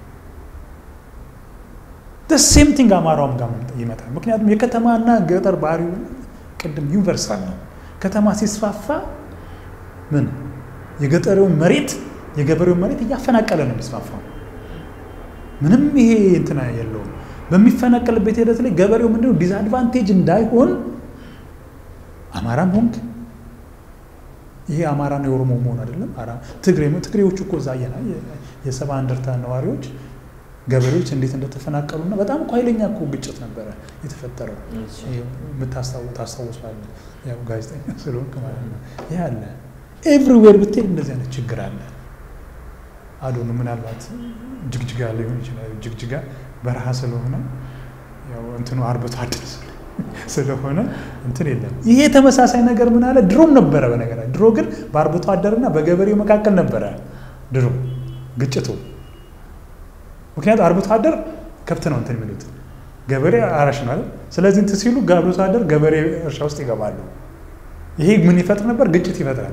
ሴም ቲንግ አማራውም ጋር ይመጣል። ምክንያቱም የከተማና ገጠር ባህሪው ቅድም ዩኒቨርሳል ነው። ከተማ ሲስፋፋ ምን የገጠሬውን መሬት የገበሬውን መሬት እያፈናቀለ ነው የሚስፋፋው። ምንም ይሄ እንትና የለውም። በሚፈናቀልበት ሂደት ላይ ገበሬው ምንድነው ዲስአድቫንቴጅ እንዳይሆን አማራም ሆንክ ይሄ አማራና የኦሮሞ መሆን አይደለም። ትግሬ ትግሬዎቹ እኮ እዛ የሰባ እንደርታ ነዋሪዎች ገበሬዎች እንዴት እንደተፈናቀሉና በጣም እኮ ኃይለኛ እኮ ግጭት ነበረ የተፈጠረው። ታስታውሳለ ያው ጋዜጠኛ ስለሆንክ ማለት ነው። ይህ አለ ኤቭሪዌር ብትሄድ እንደዚህ አይነት ችግር አለ። አዶኑ ምናልባት ጅግጅጋ ሊሆን ይችላል። ጅግጅጋ በረሃ ስለሆነ ያው እንትኑ አርብቶ አደር ስለሆነ እንትን የለም። ይሄ ተመሳሳይ ነገር ምን አለ ድሮም ነበረ። በነገር ድሮ ግን በአርብቶ አደርና በገበሬው መካከል ነበረ ድሮ ግጭቱ። ምክንያቱም አርብቶ አደር ከብት ነው እንትን የሚሉት ገበሬ አራሽ ነው አይደል? ስለዚህ እንትን ሲሉ አርብቶ አደር ገበሬ እርሻ ውስጥ ይገባሉ። ይሄ ምን ይፈጥር ነበር? ግጭት ይፈጥራል።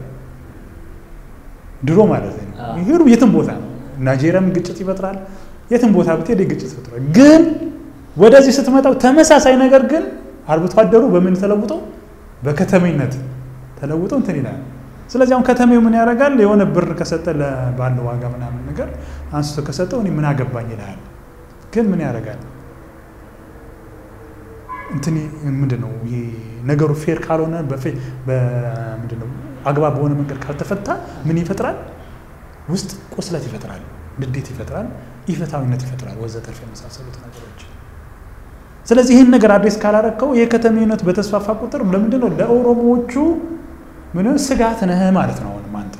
ድሮ ማለት ነው። ይሄ የትም ቦታ ነው። ናይጄሪያም ግጭት ይፈጥራል። የትም ቦታ ብትሄድ ግጭት ይፈጥራል። ግን ወደዚህ ስትመጣው ተመሳሳይ ነገር ግን አርብቶ አደሩ በምን ተለውጦ በከተሜነት ተለውጦ እንትን ይላል። ስለዚህ አሁን ከተሜው ምን ያደርጋል? የሆነ ብር ከሰጠ ባለው ዋጋ ምናምን ነገር አንስቶ ከሰጠው እኔ ምን አገባኝ ይልሃል። ግን ምን ያደርጋል? እንትን ምንድን ነው ይሄ ነገሩ ፌር ካልሆነ ምንድን ነው አግባብ በሆነ መንገድ ካልተፈታ ምን ይፈጥራል? ውስጥ ቁስለት ይፈጥራል፣ ንዴት ይፈጥራል፣ ኢፍትሐዊነት ይፈጥራል፣ ወዘተርፍ የመሳሰሉት ነገሮች። ስለዚህ ይህን ነገር አድሬስ ካላረከው የከተሜነት በተስፋፋ ቁጥር ለምንድን ነው ለኦሮሞዎቹ ምን ስጋት ነህ ማለት ነው። አሁንም አንተ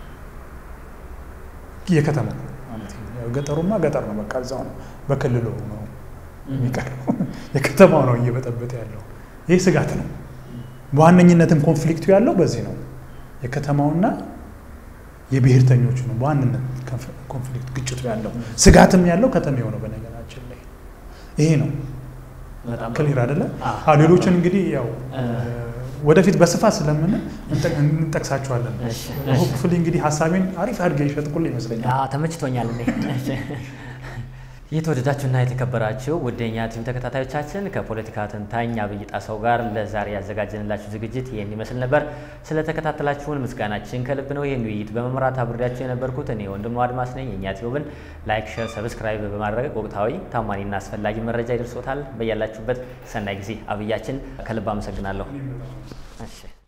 የከተማው ማለት ገጠሩማ ገጠር ነው፣ በቃ እዛው ነው፣ በክልሉ ነው የሚቀረው። የከተማው ነው እየበጠበጠ ያለው። ይህ ስጋት ነው። በዋነኝነትም ኮንፍሊክቱ ያለው በዚህ ነው። የከተማውና የብሔርተኞቹ ነው በዋንነት ኮንፍሊክት ግጭቱ ያለው። ስጋትም ያለው ከተሜው ነው። በነገራችን ላይ ይሄ ነው ክሊር አይደለ? ሌሎችን እንግዲህ ያው ወደፊት በስፋት ስለምን እንጠቅሳቸዋለን። ሆፕፉሊ እንግዲህ ሀሳቤን አሪፍ አድርገህ ይሸጥቁልህ ይመስለኛል። ተመችቶኛል። የተወደዳችሁና የተከበራችሁ ውድ የኛ ቲቪ ተከታታዮቻችን ከፖለቲካ ተንታኝ አብይ ጣሰው ጋር ለዛሬ ያዘጋጀንላችሁ ዝግጅት ይህን ይመስል ነበር። ስለተከታተላችሁን ምስጋናችን ከልብ ነው። ይህን ውይይት በመምራት አብሬያችሁ የነበርኩት እኔ ወንድሙ አድማስ ነኝ። የእኛ ቲቪን ላይክ፣ ሼር፣ ሰብስክራይብ በማድረግ ወቅታዊ ታማኒና አስፈላጊ መረጃ ይደርሶታል። በያላችሁበት ሰናይ ጊዜ። አብያችን ከልብ አመሰግናለሁ።